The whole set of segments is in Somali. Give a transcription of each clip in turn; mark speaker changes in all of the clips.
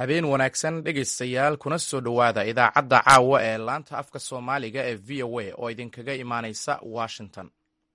Speaker 1: habeen wanaagsan dhegaystayaal kuna soo dhowaada idaacadda caawa ee laanta afka soomaaliga ee v o a oo idinkaga imaanaysa washington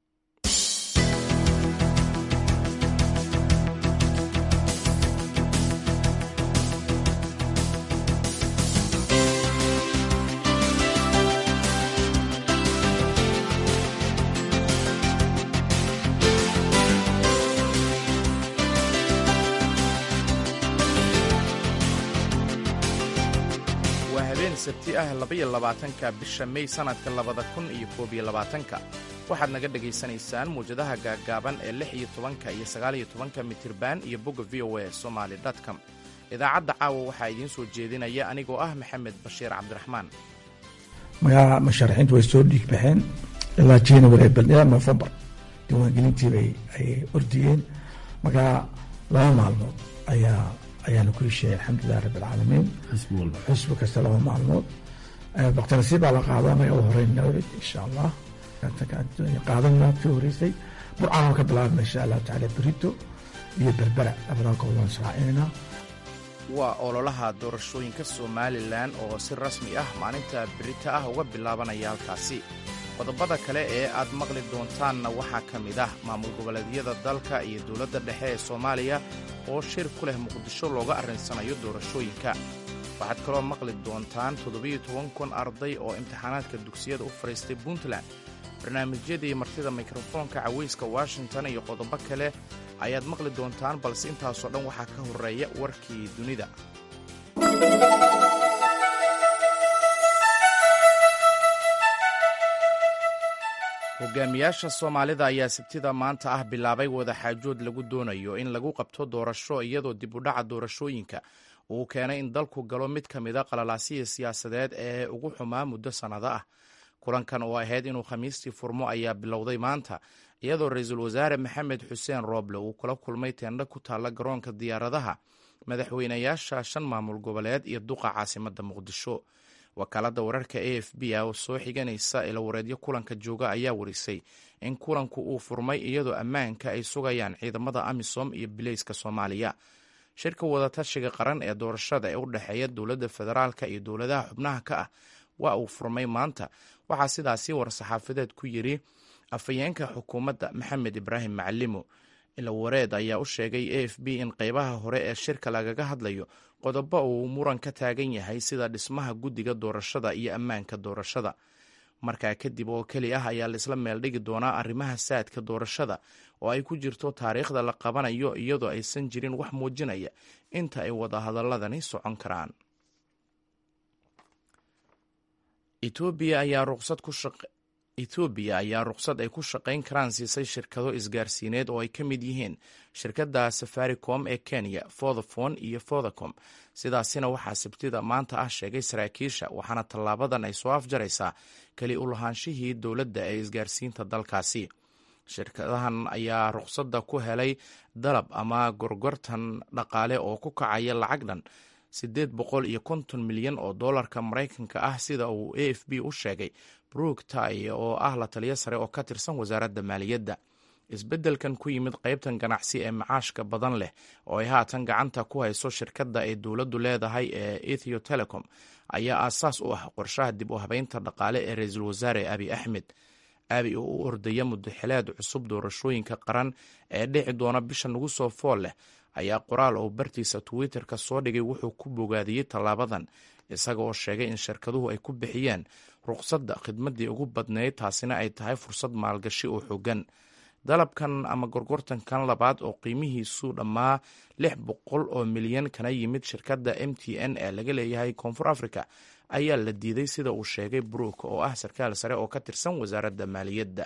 Speaker 1: sabti ah labaiyo labaatanka bisha mey sannadka labada kun iyo koob iyo labaatanka waxaad naga dhegaysanaysaan muwjadaha gaaggaaban ee lix iyo tobanka iyo sagaaliyo tobanka mitirban iyo bogga v o a somaali com idaacadda caawa waxaa idiin soo jeedinaya anigoo ah maxamed bashiir cabdiraxmaan
Speaker 2: magaca musharaxiintu way soo dhiig baxeen ilaa january ilaa novembar diiwaangelintiibay ayay ordiyeen markaa laba maalmood ayaa ayaanu ku hesheeyay alxamdulilah rabi alcaalamiin xusbi kasta laba maalmood baktinasiib baa la qaada anaga u horeyn nowrid insha allah qaadanaa ka horeysay burcaan ka bilaabna insha allahu tacaala berito iyo berbera labadaa goob waan israacinayna
Speaker 1: waa ololaha doorashooyinka somalilan oo si rasmi ah maalinta berita ah uga bilaabanaya halkaasi qodobada kale ee aad maqli doontaanna waxaa ka mid ah maamul goboleedyada dalka iyo dowladda dhexe ee soomaaliya oo shir ku leh muqdisho looga arrinsanayo doorashooyinka waxaad kaloo maqli doontaan toddobiyo toban kun arday oo imtixaanaadka dugsiyada u fadhiistay puntland barnaamijyadii martida mikrofoonka cawayska washington iyo qodobo kale ayaad maqli doontaan balse intaasoo dhan waxaa ka horreeya warkii dunida hogaamiyaasha soomaalida ayaa sabtida maanta ah bilaabay wadaxaajood lagu doonayo in lagu qabto doorasho iyadoo dib u dhaca doorashooyinka uu keenay in dalku galo mid ka mida qalalaasihii siyaasadeed ee ugu xumaa muddo sannado ah kulankan oo ahayd inuu khamiistii furmo ayaa bilowday maanta iyadoo ra-iisul wasaare maxamed xuseen rooble uu kula kulmay teendho ku taalla garoonka diyaaradaha madaxweynayaasha shan maamul goboleed iyo duqa caasimadda muqdisho wakaaladda wararka a f b a oo soo xiganaysa ilawareedyo kulanka jooga ayaa warisay in kulanku uu furmay iyadoo ammaanka ay sugayaan ciidamada amisom iyo bileyska soomaaliya shirka wadatashiga qaran ee doorashada ee u dhexeeya dowladda federaalka iyo dowladaha xubnaha ka ah waa uu furmay maanta waxaa sidaasi war-saxaafadeed ku yidhi afhayeenka xukuumadda maxamed ibraahim macalimo ilawareed ayaa u sheegay a f b in qeybaha hore ee shirka lagaga hadlayo qodobo uu muran ka taagan yahay sida dhismaha guddiga doorashada iyo ammaanka doorashada markaa kadib oo keli ah ayaa laisla meeldhigi doonaa arrimaha saadka doorashada oo ay ku jirto taariikhda la qabanayo iyadoo aysan jirin wax muujinaya inta ay wadahadaladani socon karaan etoobiya ayaa ruqsad ku etoobiya ayaa ruqsad ay ku shaqayn karaan siisay shirkado isgaarsiineed oo ay ka mid yihiin shirkadda safaricom ee kenya fothafon iyo fothacom sidaasina waxaa sabtida maanta ah sheegay saraakiisha waxaana tallaabadan ay soo afjaraysaa keli u lahaanshihii dowladda ee isgaarsiinta dalkaasi shirkadahan ayaa ruqsadda ku helay dalab ama gorgortan dhaqaale oo ku kacaya lacag dhan siddeed boqol iyo konton milyan oo dollarka maraykanka ah sida uu a f b u sheegay brook tay oo ah la taliyo sare oo ka tirsan wasaaradda maaliyadda isbeddelkan ku yimid qaybtan ganacsi ee macaashka badan leh oo ay haatan gacanta ku hayso shirkadda ay dowladdu leedahay ee ethio telecom ayaa aasaas u ah qorshaha dib u habeynta dhaqaale ee ra-iisul wasaare abi axmed abi oo u ordaya mudaxileed cusub doorashooyinka qaran ee dhici doona bisha nagu soo fool leh ayaa qoraal oo bartiisa twitter-ka soo dhigay wuxuu ku bogaadiyey tallaabadan isaga oo sheegay in shirkaduhu ay ku bixiyeen ruqsadda khidmaddii ugu badnayd taasina ay tahay fursad maalgashi oo xoogan dalabkan ama gorgortankan labaad oo qiimihiisu dhammaa lix boqol oo milyan kana yimid shirkadda m t n ee laga leeyahay koonfur africa ayaa la diiday sida uu sheegay brook oo ah sarkaal sare oo ka tirsan wasaaradda maaliyadda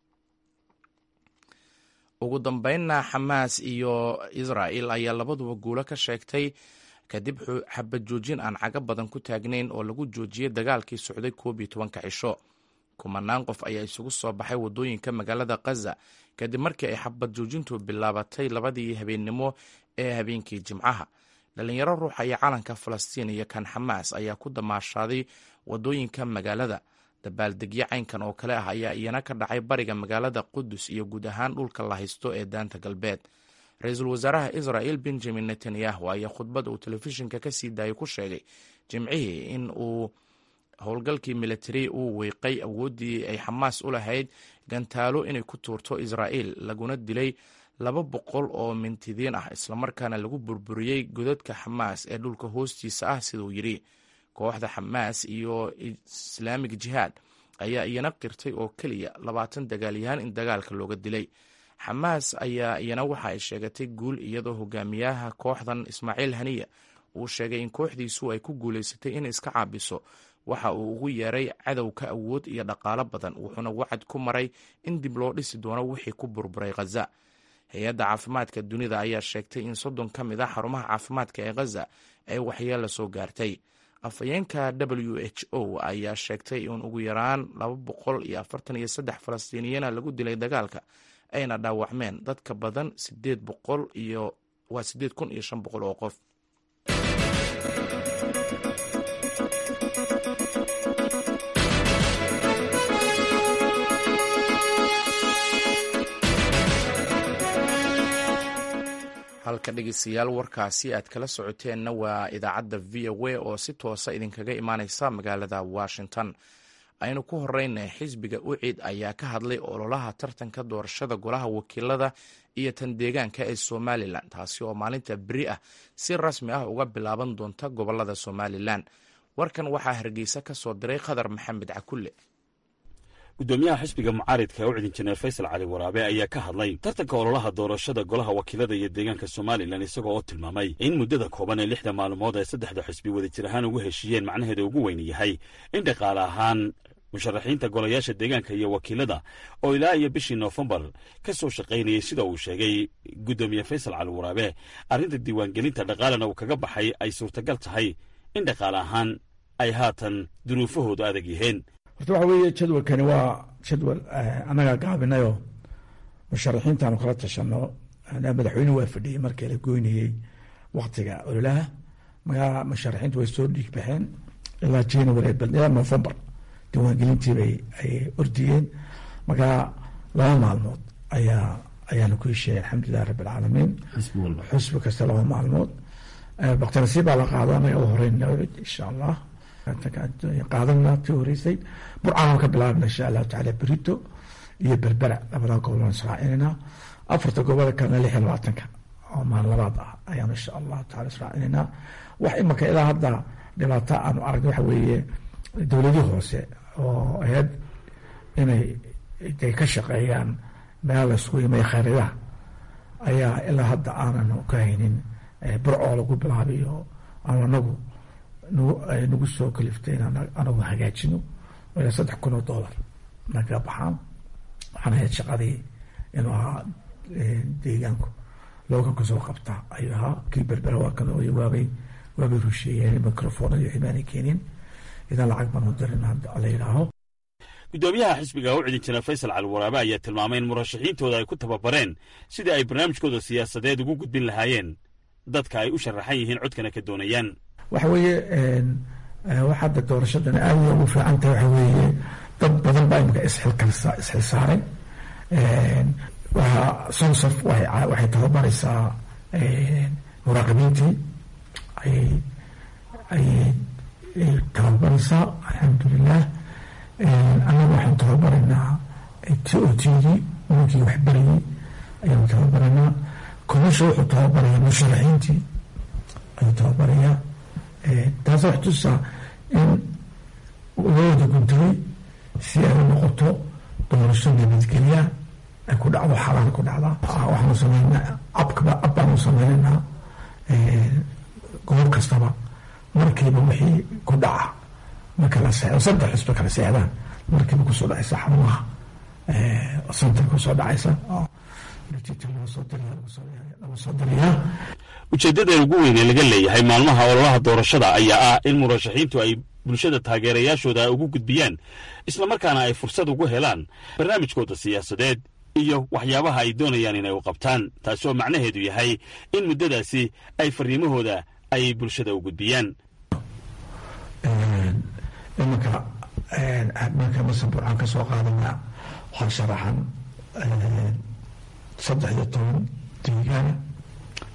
Speaker 1: ugu dambeynna xamaas iyo israa'el ayaa labaduba guulo ka sheegtay kadib xabad joojin aan caga badan ku taagnayn oo lagu joojiyey dagaalkii socday koob iyo tobanka cisho kumanaan qof ayaa isugu soo baxay waddooyinka magaalada khaza kadib markii ay xabad joojintu bilaabatay labadii habeennimo ee habeenkii jimcaha dhalinyaro ruuxa iyo calanka falastiin iyo kan xamaas ayaa ku damaashaaday waddooyinka magaalada dabaaldegyo caynkan oo kale ah ayaa iyana ka dhacay bariga magaalada qudus iyo guud ahaan dhulka la haysto ee daanta galbeed ra-iisul wasaaraha israel benjamin netanyahu ayaa khudbad uu telefishinka ka sii daayay ku sheegay jimcihii in uu howlgalkii militari uu weyqay awooddii ay xamaas u lahayd gantaalo inay ku tuurto israa'il laguna dilay laba boqol oo mintidiin ah islamarkaana lagu burburiyey godadka xamaas ee dhulka hoostiisa ah siduu yidhi kooxda xamaas iyo islaamig jihaad ayaa iyana qirtay oo keliya labaatan dagaalyahaan in dagaalka looga dilay xamaas ayaa iyana waxa ay sheegatay guul iyadoo hogaamiyaha kooxdan ismaaciil haniya uu sheegay in kooxdiisu ay ku guulaysatay in iska caabiso waxa uu ugu yeeray cadowka awood iyo dhaqaalo badan wuxuuna wacad ku maray in dib loo dhisi doono wixii ku burburay khaza hay-adda caafimaadka dunida ayaa sheegtay in soddon ka mid a xarumaha caafimaadka ee khaza ay waxyeella soo gaartay afhayeenka w h o ayaa sheegtay in ugu yaraan laba boqol iyo afartan iyo saddex falastiiniyana lagu dilay dagaalka ayna dhaawacmeen dadka badan sideed boqol iyo waa sideed kun iyo shan boqol oo qof halka dhegeystayaal warkaasi aad kala socoteenna waa idaacadda v o a oo si toosa idinkaga imaaneysa magaalada washington aynu ku horeyna xisbiga ucid ayaa ka hadlay ololaha tartanka doorashada golaha wakiilada iyo tan deegaanka ee somalilan taasi oo maalinta beri ah si rasmi ah uga bilaaban doonta gobolada somalilan warkan waxaa hargeysa ka soo diray khadar maxamed cakulle
Speaker 3: gudoomiyaha xisbiga mucaaridka ee u cidin jineer faysal cali waraabe ayaa ka hadlay tartanka ololaha doorashada golaha wakiilada iyo deegaanka somalilan isagoo oo tilmaamay in muddada kooban ee lixda maalmood ee saddexda xisbi wadajir ahaan ugu heshiiyeen macnaheeda ugu weyn yahay in dhaqaale ahaan musharaxiinta golayaasha deegaanka iyo wakiilada oo ilaa iyo bishii noofembar ka soo shaqaynayay sida uu sheegay guddoomiye faysal cali waraabe arrinta diiwaangelinta dhaqaalena uu kaga baxay ay suurtagal tahay in dhaqaale ahaan ay haatan duruufahoodu adag yihiin
Speaker 2: horta waxa weeye jadwalkani waa jadwal annagaa gaabinayoo musharaxiintaanu kala tashano madaxweynuhu waa fadhiyey markii la goynayey waktiga ololaha magaa musharaxiintu way soo dhiig baxeen ilaa january ilaa november diiwaangelintii bay ay ordiyeen markaa laba maalmood ayaa ayaanu ku hesheeyay alxamdulilah rabbi alcaalamiin xusbi kasta laba maalmood baktinasiib baa la qaado annaga u horeyn insha allah qaadana ti horeysay burcaan ka bilaabna insha allahu taala berito iyo berbera labadaa gobol aan israacinayna afarta goboda kalena lix iyo labaatanka oo maalin labaad ah ayaanu insha allahu taala israacinayna wax imanka ilaa hadda dhibaato aanu aragna waxa weeye dowladii hoose oo ahayd inay ay ka shaqeeyaan meel laysku imaya khayridaha ayaa ilaa hadda aananu ka haynin burcoo lagu bilaabiyo aanu anagu nagu soo kaliftay in anagu hagaajino ilaa saddex kun oo dollar naga baxaan waxaan ahayd shaqadii inuu ahaa deegaanku looga kasoo qabta ayuu ahaa kii berbera waa kan waabay waabay rusheeyeen microphone iyo xibaanay keenin idan lacag baan u dirin la yidhaaho
Speaker 3: guddoomiyaha xisbiga u cidin jira faysal cali waraabe ayaa tilmaamay in murashaxiintooda ay ku tababareen sidii ay barnaamijkooda siyaasadeed ugu gudbin lahaayeen dadka ay u sharaxan yihiin codkana ka doonayaan
Speaker 2: waxa weeye wax hadda doorashadan aad ugu fiican tahay waxa weeye dad badan baa imika isxilkalsa isxilsaaray waa sonsaf waxay tababaraysaa muraaqibiintii ayay ayay tababaraysaa alxamdulilah annaga waxaan tababaraynaa t o t d ninkii wax barayay ayaanu tababaraynaa komisha wuxuu tababarayaa musharaxiintii ayuu tababarayaa taasa wax tusaa in loo wada guntaday si ay u noqoto doorasho nabadgelya ay ku dhacdo xalaal ku dhacda waxaanu sameynaa abkaba ab baanu sameynaynaa goob kastaba markiiba wixii ku dhaca marka la seexdo saddex xisba kala seexdaan markiiba kusoo dhacaysa xarumaha santar kusoo dhacaysa lagu soo dirayaa
Speaker 3: ujeeddada ugu weyn ee laga leeyahay maalmaha ololaha doorashada ayaa ah in murashaxiintu ay bulshada taageerayaashooda ugu gudbiyaan islamarkaana ay fursad ugu helaan barnaamijkooda siyaasadeed iyo waxyaabaha ay doonayaan inay u qabtaan taasi oo macnaheedu yahay in muddadaasi ay fariimahooda ay bulshada u gudbiyaan
Speaker 2: imanka marka masaburcaan ka soo qaadana waxaa sharaxan saddex iyo toban deegaana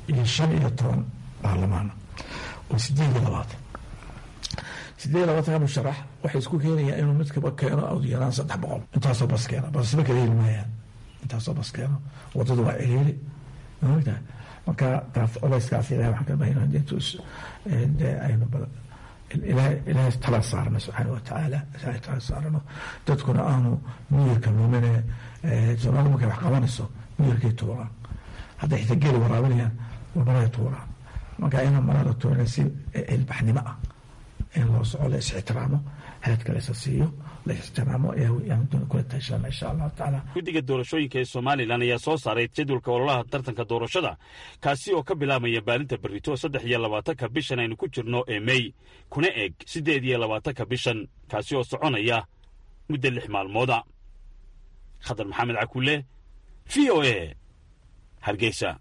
Speaker 2: iyo shan iyo toban baarlamaana oo sideed iyo labaatan sideed iyo labaatanka musharax waxay isku keenayaan inuu midkaba keeno adyaraan saddex boqol intaasoo bas keeno basma kala heli maayaan intaasoo bas keeno wadadu waa ciriiri maogtahay marka taas culayskaas ilahay waxaan ka bahayna intus aynu ilaahay tala saarno subxaana watacaala ilaahay tala saarno dadkuna aanu miyirka lumine soomaalida markay wax qabanayso miyirkay tuuraan hadday xitaa geeli waraabinayaan maraya tuuraan marka ina marada tuurana si ilbaxnimo ah in loo soco la is-ixtiraamo haadka la isa siiyo la ixtiraamo ayaan kula taashana insha allahu tacaala
Speaker 3: guddiga doorashooyinka ee somalilan ayaa soo saaray jadwalka ololaha tartanka doorashada kaasi oo ka bilaabmaya baalinta berrito saddex iyo labaatanka bishan aynu ku jirno ee mey kuna eg siddeed iyo labaatanka bishan kaasi oo soconaya muddo lix maalmooda khadar maxamed cakulle v o e hargeysa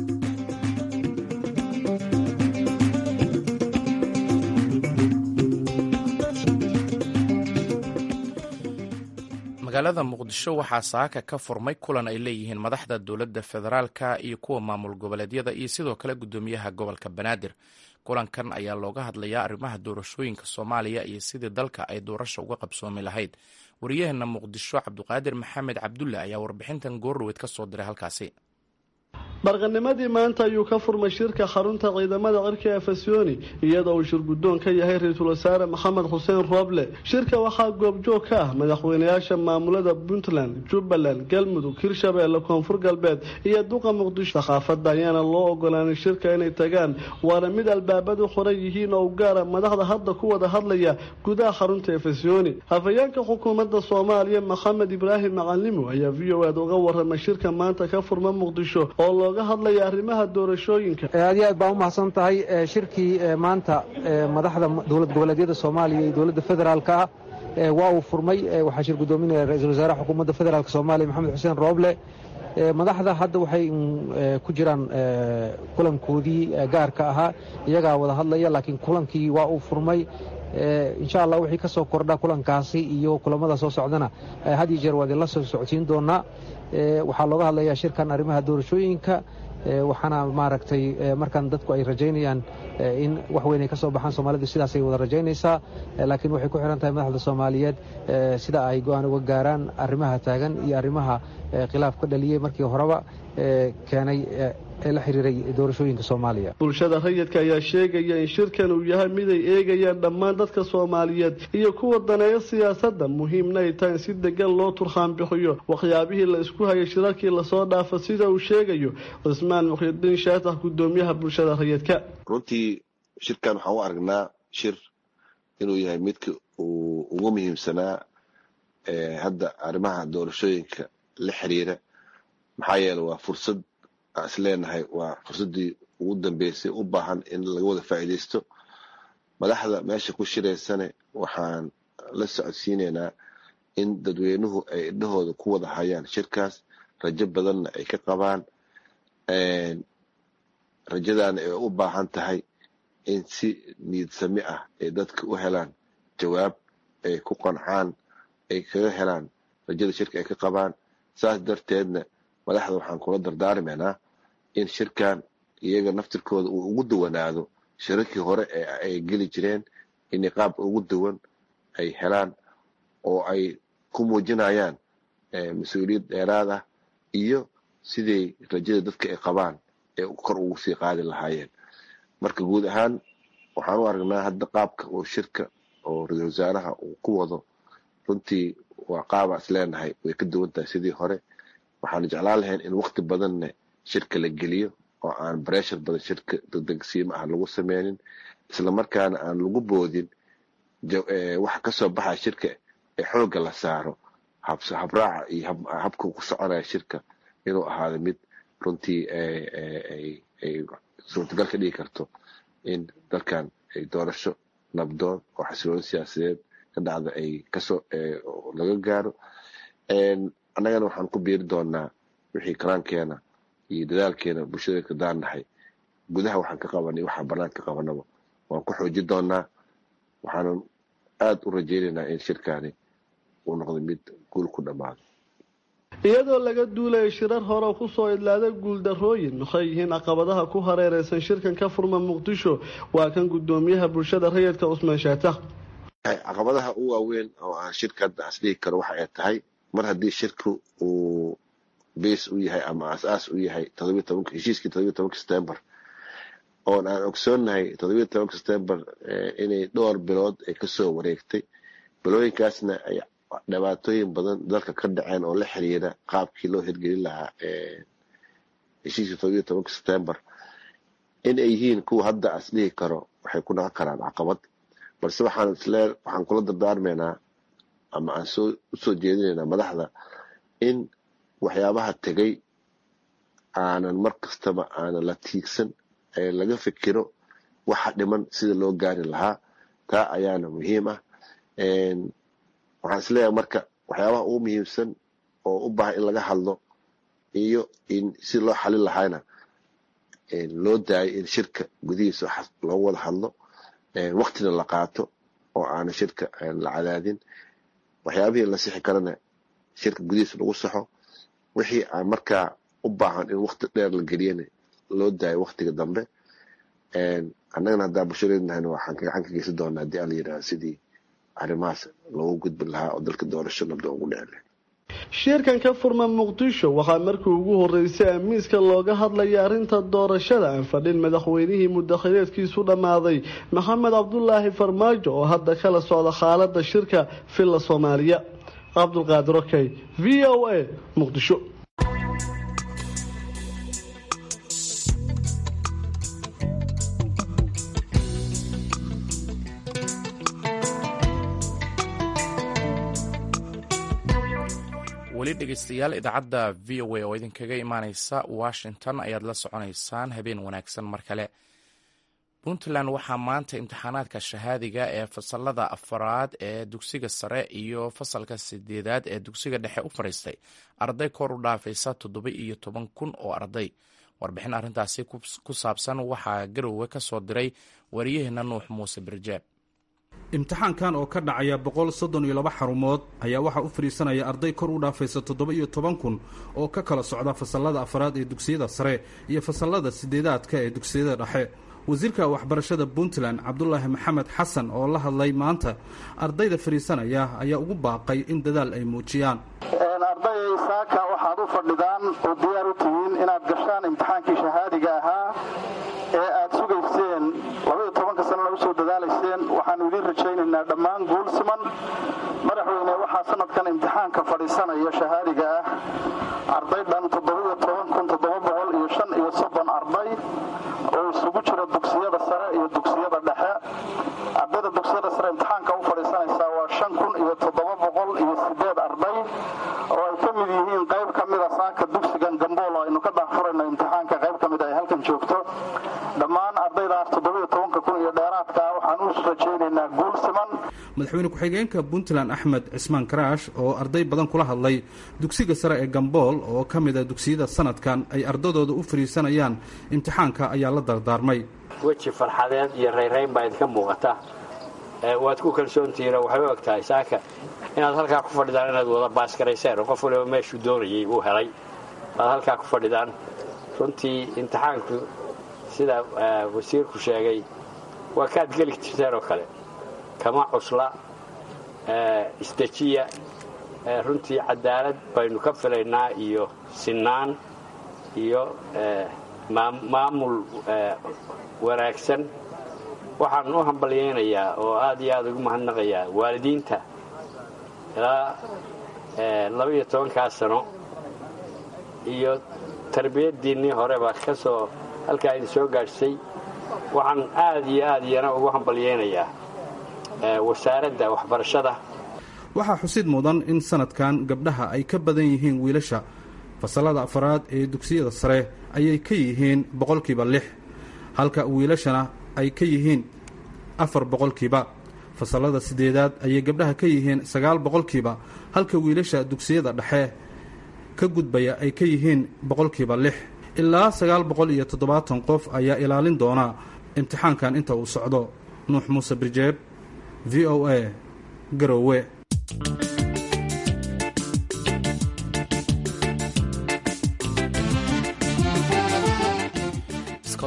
Speaker 1: magaalada muqdisho waxaa saaka ka furmay kulan ay leeyihiin madaxda dowladda federaalka iyo kuwa maamul goboleedyada iyo sidoo kale guddoomiyaha gobolka banaadir kulankan ayaa looga hadlayaa arrimaha doorashooyinka soomaaliya iyo sidii dalka ay doorasha uga qabsoomi lahayd wariyaheena muqdisho cabduqaadir maxamed cabdulle ayaa warbixintan goordhoweyd ka soo diray halkaasi
Speaker 4: barqanimadii maanta ayuu ka furmay shirka xarunta ciidamada cirka ee fasyooni iyadoo uu shir guddoon ka yahay ra-iisul wasaare maxamed xuseen rooble shirka waxaa goobjoog ka ah madaxweynayaasha maamulada puntland jubbaland galmudug hirshabeelle koonfur galbeed iyo duqa muqdisho sakhaafadda ayaana loo ogolaanay shirka inay tagaan waana mid albaabadu qoran yihiin oo u gaara madaxda hadda ku wada hadlaya gudaha xarunta ee fasyooni hafayeenka xukuumadda soomaaliya maxamed ibraahim macalimo ayaa v o aad uga waramay shirka maanta ka furma muqdisho oo looga hadlaya arrimaha doorashooyinka
Speaker 5: aad iyo aad baa u mahadsan tahay shirkii maanta madaxda dowlad goboleedyada soomaaliya iyo dowladda federaalka ah waa uu furmay waxaa shir guddoominaya ra-iisul wasaaraha xukuumadda federaalk soomaaliya maxamed xuseen rooble madaxda hadda waxay ku jiraan kulankoodii gaarka ahaa iyagaa wada hadlaya laakiin kulankii waa uu furmay insha allah wixii ka soo kordha kulankaasi iyo kulamada soo socdana had iyo jeer waa idinla soo socodsiin doonaa waxaa looga hadlayaa shirkan arrimaha doorashooyinka waxaana maaragtay markan dadku ay rajaynayaan in wax weyn ay ka soo baxaan soomaalidu sidaasay wada rajaynaysaa laakiin waxay ku xihan tahay madaxda soomaaliyeed sida ay go-aan uga gaaraan arrimaha taagan iyo arrimaha khilaaf ka dhaliyey markii horeba keenay ee la xiriiray doorashooyinka soomaaliya
Speaker 4: bulshada rayidka ayaa sheegaya in shirkan uu yahay mid ay eegayaan dhammaan dadka soomaaliyeed iyo kuwa daneeya siyaasadda muhiimna ay tahay in si degan loo turhaan bixiyo waxyaabihii la isku hayay shirarkii lasoo dhaafa sida uu sheegayo cismaan mukhyidiin shaatax guddoomiyaha bulshada rayidka
Speaker 6: runtii shirkan waxaan u aragnaa shir inuu yahay midka uu ugu muhiimsanaa hadda arrimaha doorashooyinka la xiriira maxaa yeele waa fursad aan is leenahay waa fursaddii ugu dambeysay u baahan in laga wada faa'iidaysto madaxda meesha ku shiraysane waxaan la socodsiinaynaa in dadweynuhu ay idhahooda ku wada hayaan shirkaas rajo badanna ay ka qabaan rajadaana ay u baahan tahay in si niidsami ah ay dadka u helaan jawaab ay ku qancaan ay kaga helaan rajada shirka ay ka qabaan saas darteedna madaxda waxaan kula dardaarmaynaa in shirkan iyaga naftirkooda uu ugu duwanaado shirarkii hore ee ay geli jireen inay qaab ugu duwan ay helaan oo ay ku muujinayaan mas-uuliyad dheeraad ah iyo siday rajada dadka ay qabaan ee kor ugu sii qaadi lahaayeen marka guud ahaan waxaan u aragnaa hadda qaabka uu shirka oo ra-iisul wasaaraha uu ku wado runtii waa qaabaa is leenahay way ka duwan tahay sidii hore waxaan jeclaan lahayn in wakti badanna shirka la geliyo oo aan breshar badan shirka degdegsiimo ah lagu sameynin islamarkaana aan lagu boodin waxa kasoo baxaya shirka ee xoogga la saaro habraaca iyo habka ku soconaya shirka inuu ahaado mid runtii ay suurtagal ka dhigi karto in dalkan ay doorasho nabdoon oo xasiloon siyaasadeed ka dhacda ay kasoo laga gaaro annagana waxaan ku biiri doonaa wixii karaankeena iyo dadaalkeena bulshada kadaan nahay gudaha waxaan ka qabanay waxaa bannaan ka qabanaba waan ku xoojin doonaa waxaanan aada u rajaynaynaa in shirkaani uu noqdo mid guul ku dhammaado
Speaker 4: iyadoo laga duulaya shirar hore kusoo idlaada guuldarooyin maxay yihiin caqabadaha ku hareereysan shirkan ka furma muqdisho waa kan gudoomiyaha bulshada rayidka cusmaan shaatax
Speaker 6: caqabadaha u waaweyn oo aan shirka hadda asdhigi karo waxa ay tahay mar haddii shirku uu beys u yahay ama asaas u yahay heshiiskii todobiyo tobanka september oon aan ogsoonnahay todobiyo tobanka september inay dhowr bilood ay kasoo wareegtay bilooyinkaasna ay dhibaatooyin badan dalka ka dhaceen oo la xiriira qaabkii loo hirgelin lahaa heshiiskii todobiyo tobanka september in ay yihiin kuwa hadda as dhihi karo waxay ku noqon karaan caqabad balse waxaan islee waxaan kula dardaarmaynaa ama aan soo usoo jeedinaynaa madaxda in waxyaabaha tegay aanan mar kastaba aanan la tiigsan ee laga fikiro waxa dhiman sida loo gaari lahaa taa ayaana muhiim ah waxaan isleeyahay marka waxyaabaha ugu muhiimsan oo u baahan in laga hadlo iyo in si loo xalin lahaana loo daayo in shirka gudihiisa loogu wada hadlo waktina la qaato oo aana shirka la cadaadin waxyaabihii la sixi karana shirka gudihiisa lagu saxo wixii aan markaa u baahan in wakti dheer la geliyana loo daayo waktiga dambe annagana haddaa bulshadeednahayna waxaan gacan ka geysan doonaa haddii ala yidhaha sidii arrimahaas loogu gudbin lahaa oo dalka doorasho nabda ugu dhici lahay
Speaker 4: shirkan ka furma muqdisho waxaa markii ugu horeysay amiiska looga hadlaya arrinta doorashada aan fadhin madaxweynihii mudakhileedkiisu dhammaaday maxamed cabdulaahi farmaajo oo hadda kala socda xaalada shirka villa soomaaliya cabdulqaadir okey v o a muqdisho
Speaker 1: weli dhegeystayaal idaacadda v o a oo idinkaga imaaneysa washington ayaad la soconeysaan habeen wanaagsan mar kale puntland waxaa maanta imtixaanaadka shahaadiga ee fasalada afaraad ee dugsiga sare iyo fasalka sideedaad ee dugsiga dhexe u fadhiistay arday kor u dhaafaysa toddoba iyo toban kun oo arday warbixin arrintaasi ku saabsan waxaa garowe ka soo diray wariyaheena nuux muuse birjeeb
Speaker 7: imtixaankan oo ka dhacaya boqol soddon iyo laba xarumood ayaa waxaa u fadhiisanaya arday kor u dhaafaysa toddoba iyo toban kun oo ka kala socda fasallada afraad ee dugsiyada sare iyo fasallada sideedaadka ee dugsiyada dhexe wasiirka waxbarashada puntland cabdulaahi maxamed xasan oo la hadlay maanta ardayda fadhiisanaya ayaa ugu baaqay in dadaal ay muujiyaan
Speaker 8: ardayay saaka waxaad u fadhidaan oo diyaar u tihiin inaad gashaan imtixaankii shahaadiga ahaa ee aad sugayseen labaiyo tobanka sanana usoo dadaalayseen waxaanu idiin rajaynaynaa dhammaan guul siman madaxweyne waxaa sanadkan imtixaanka fadhiisanaya shahaadiga ah arday dhan toddobiyo toban kun toddoba boqol iyo shan iyo soddon arday oo isugu jira dugsiyada sare iyo dugsiyada dhexe ardayda dugsiyada sare imtixaanka u fadhiisanaysaa waa shan kun iyo toddoba boqol iyo sideed arday oo ay ka mid yihiin qayb ka mida saaka dugsigan gambool oo aynu ka daahfurayno imtixaanka qayb ka mid ay halkan joogto dhammaan ardaydaas toddobiyo tobanka kun iyo dheeraadka waxaan u rajaynaynaa guul siman
Speaker 7: madaxweyne ku-xigeenka puntland axmed cismaan karaash oo arday badan kula hadlay dugsiga sare ee gambool oo ka mida dugsiyada sanadkan ay ardadooda u fadhiisanayaan imtixaanka ayaa la dardaarmay
Speaker 9: weji farxadeed iyo rayrayn baa idinka muuqata waad ku kalsoontihiinoo waxay u eg tahay saaka inaad halkaa ku fadhidaan inaad wada baaskarayseen oo qof waliba meeshuu doonayay uu helay waad halkaa ku fadhidaan runtii imtixaanku sida wasiirku sheegay waa kaad geli jirteen oo kale kama cusla isdejiya runtii cadaalad baynu ka filaynaa iyo sinaan iyo maamul wanaagsan waxaan u hambalyaynayaa oo aad iyo aad ugu mahadnaqayaa waalidiinta ilaa labaiyo tobankaa sano iyo tarbiyaddiinnii horeba ka soo halkaa idin soo gaadhsay waxaan aad iyo aad iyana ugu hambalyaynayaa wasaaradda waxbarashada
Speaker 7: waxaa xusid mudan in sanadkan gabdhaha ay ka badan yihiin wiilasha fasallada afaraad ee dugsiyada sare ayay ka yihiin boqolkiiba lix halka wiilashana ay ka yihiin afar boqolkiiba fasallada sideedaad ayay gabdhaha ka yihiin sagaal boqolkiiba halka wiilasha dugsiyada dhexe ka gudbaya ay ka yihiin boqolkiiba lix ilaa sagaal boqol iyo toddobaatan qof ayaa ilaalin doona imtixaankan inta uu socdo nuux muuse birjeeb v o a garowe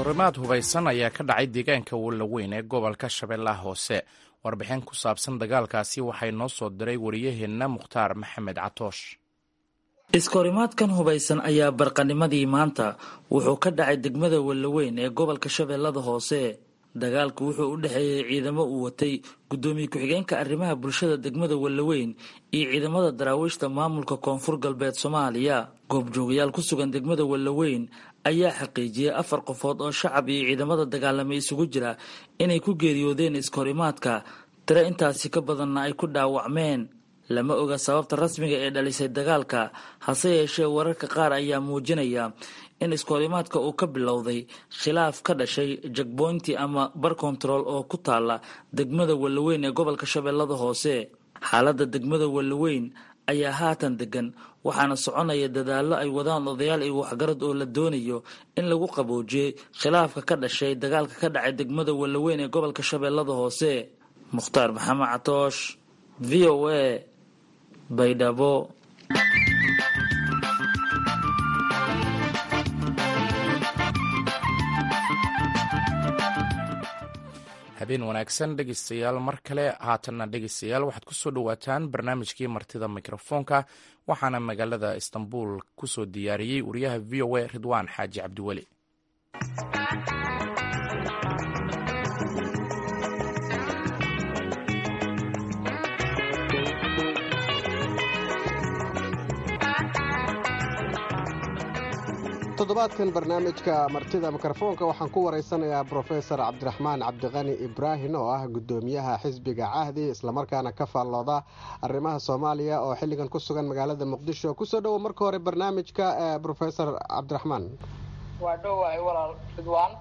Speaker 1: iskahorimaad hubaysan ayaa ka dhacay deegaanka wallaweyn ee gobolka shabeellaha hoose warbixin ku saabsan dagaalkaasi waxay noo soo diray wariyaheenna mukhtaar maxamed catoosh
Speaker 10: iskahorimaadkan hubaysan ayaa barqanimadii maanta wuxuu ka dhacay degmada wallaweyn ee gobolka shabeellada hoose dagaalku wuxuu u dhexeeyey ciidamo uu watay guddoomiye ku-xigeenka arrimaha bulshada degmada wallaweyn iyo ciidamada daraawiishta maamulka koonfur galbeed soomaaliya goobjoogayaal ku sugan degmada wallaweyn ayaa xaqiijiyey afar qofood oo shacab iyo ciidamada dagaalamay isugu jira inay ku geeriyoodeen iskahorimaadka tiro intaasi ka badanna ay ku dhaawacmeen lama oga sababta rasmiga ee dhalisay dagaalka hase yeeshee wararka qaar ayaa muujinaya in iskahorimaadka uu ka bilowday khilaaf ka dhashay jagboynti ama bar kontarool oo ku taala degmada wallaweyn ee gobolka shabeellada hoose xaaladda degmada wallaweyn ayaa haatan degan waxaana soconaya dadaallo ay wadaan odayaal iyo waxgarad oo la doonayo in lagu qaboojiyey khilaafka ka dhashay dagaalka ka dhacay degmada wallaweyn ee gobolka shabeellada hoose mukhtaar maxamed catoosh v o a baydhabo
Speaker 1: habeen wanaagsan dhegeystayaal mar kale haatanna dhegeystayaal waxaad kusoo dhowaataan barnaamijkii martida mikrofoonka waxaana magaalada istanbul kusoo diyaariyey wariyaha v o a ridwaan xaaji cabdiweli
Speaker 11: toddobaadkan barnaamijka martida mikrofoonka waxaan ku waraysanayaa brofesor cabdiraxmaan cabdiqani ibraahim oo ah guddoomiyaha xisbiga cahdi islamarkaana ka faallooda arrimaha soomaaliya oo xilligan ku sugan magaalada muqdisho kusoo dhowo marka hore barnaamijka brofesor cabdiraxmaan
Speaker 12: waa dhowahay walaal ridwaan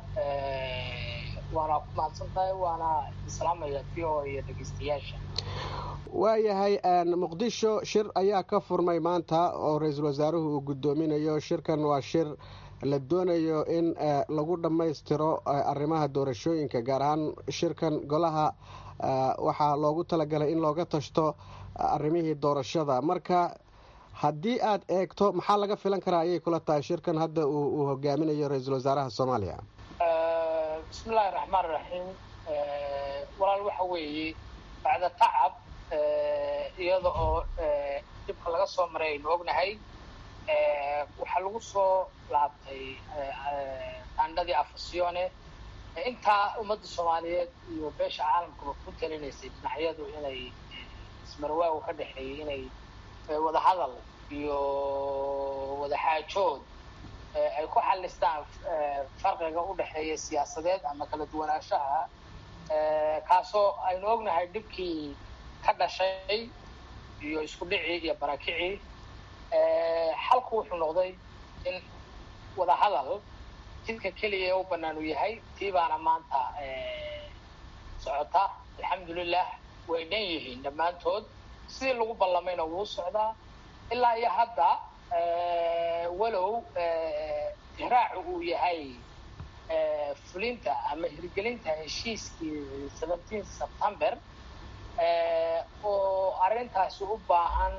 Speaker 12: waana ku mahadsantahay waana islaamaya v o iyo dhegeystayaasha
Speaker 11: waayahay muqdisho shir ayaa ka furmay maanta oo ra-iisul wasaaruhu uu guddoominayo shirkan waa shir la doonayo in lagu dhammaystiro arrimaha doorashooyinka gaar ahaan shirkan golaha waxaa loogu talagalay in looga tashto arrimihii doorashada marka haddii aad eegto maxaa laga filan karaa ayay kula tahay shirkan hadda uu hogaaminayo ra-iisul wasaaraha soomaaliya
Speaker 12: bismillahi raxmaan raxiim walaal waxa weeye bacda tacab iyada oo dhibka laga soo maray aynu ognahay waxaa lagu soo laabtay taandhadii afasione intaa ummadda soomaaliyeed iyo beesha caalamkaba ku talinaysay dhinacyadu inay ismarwaagu ka dhexeeyay inay wadahadal iyo wadaxaajood ay ku xalistaan farqiga u dhexeeya siyaasadeed ama kala duwanaanshaha kaasoo aynu ognahay dhibkii ka dhashay iyo isku dhicii iyo barakicii xalku wuxuu noqday in wadahadal jidka keliya u bannaan uu yahay tii baana maanta socota alxamdulilah way dhan yihiin dhammaantood sidii lagu ballamayna wuu socdaa ilaa iyo hadda walow ihraacu uu yahay fulinta ama hirgelinta heshiiskii seventeen september oo arrintaasi u baahan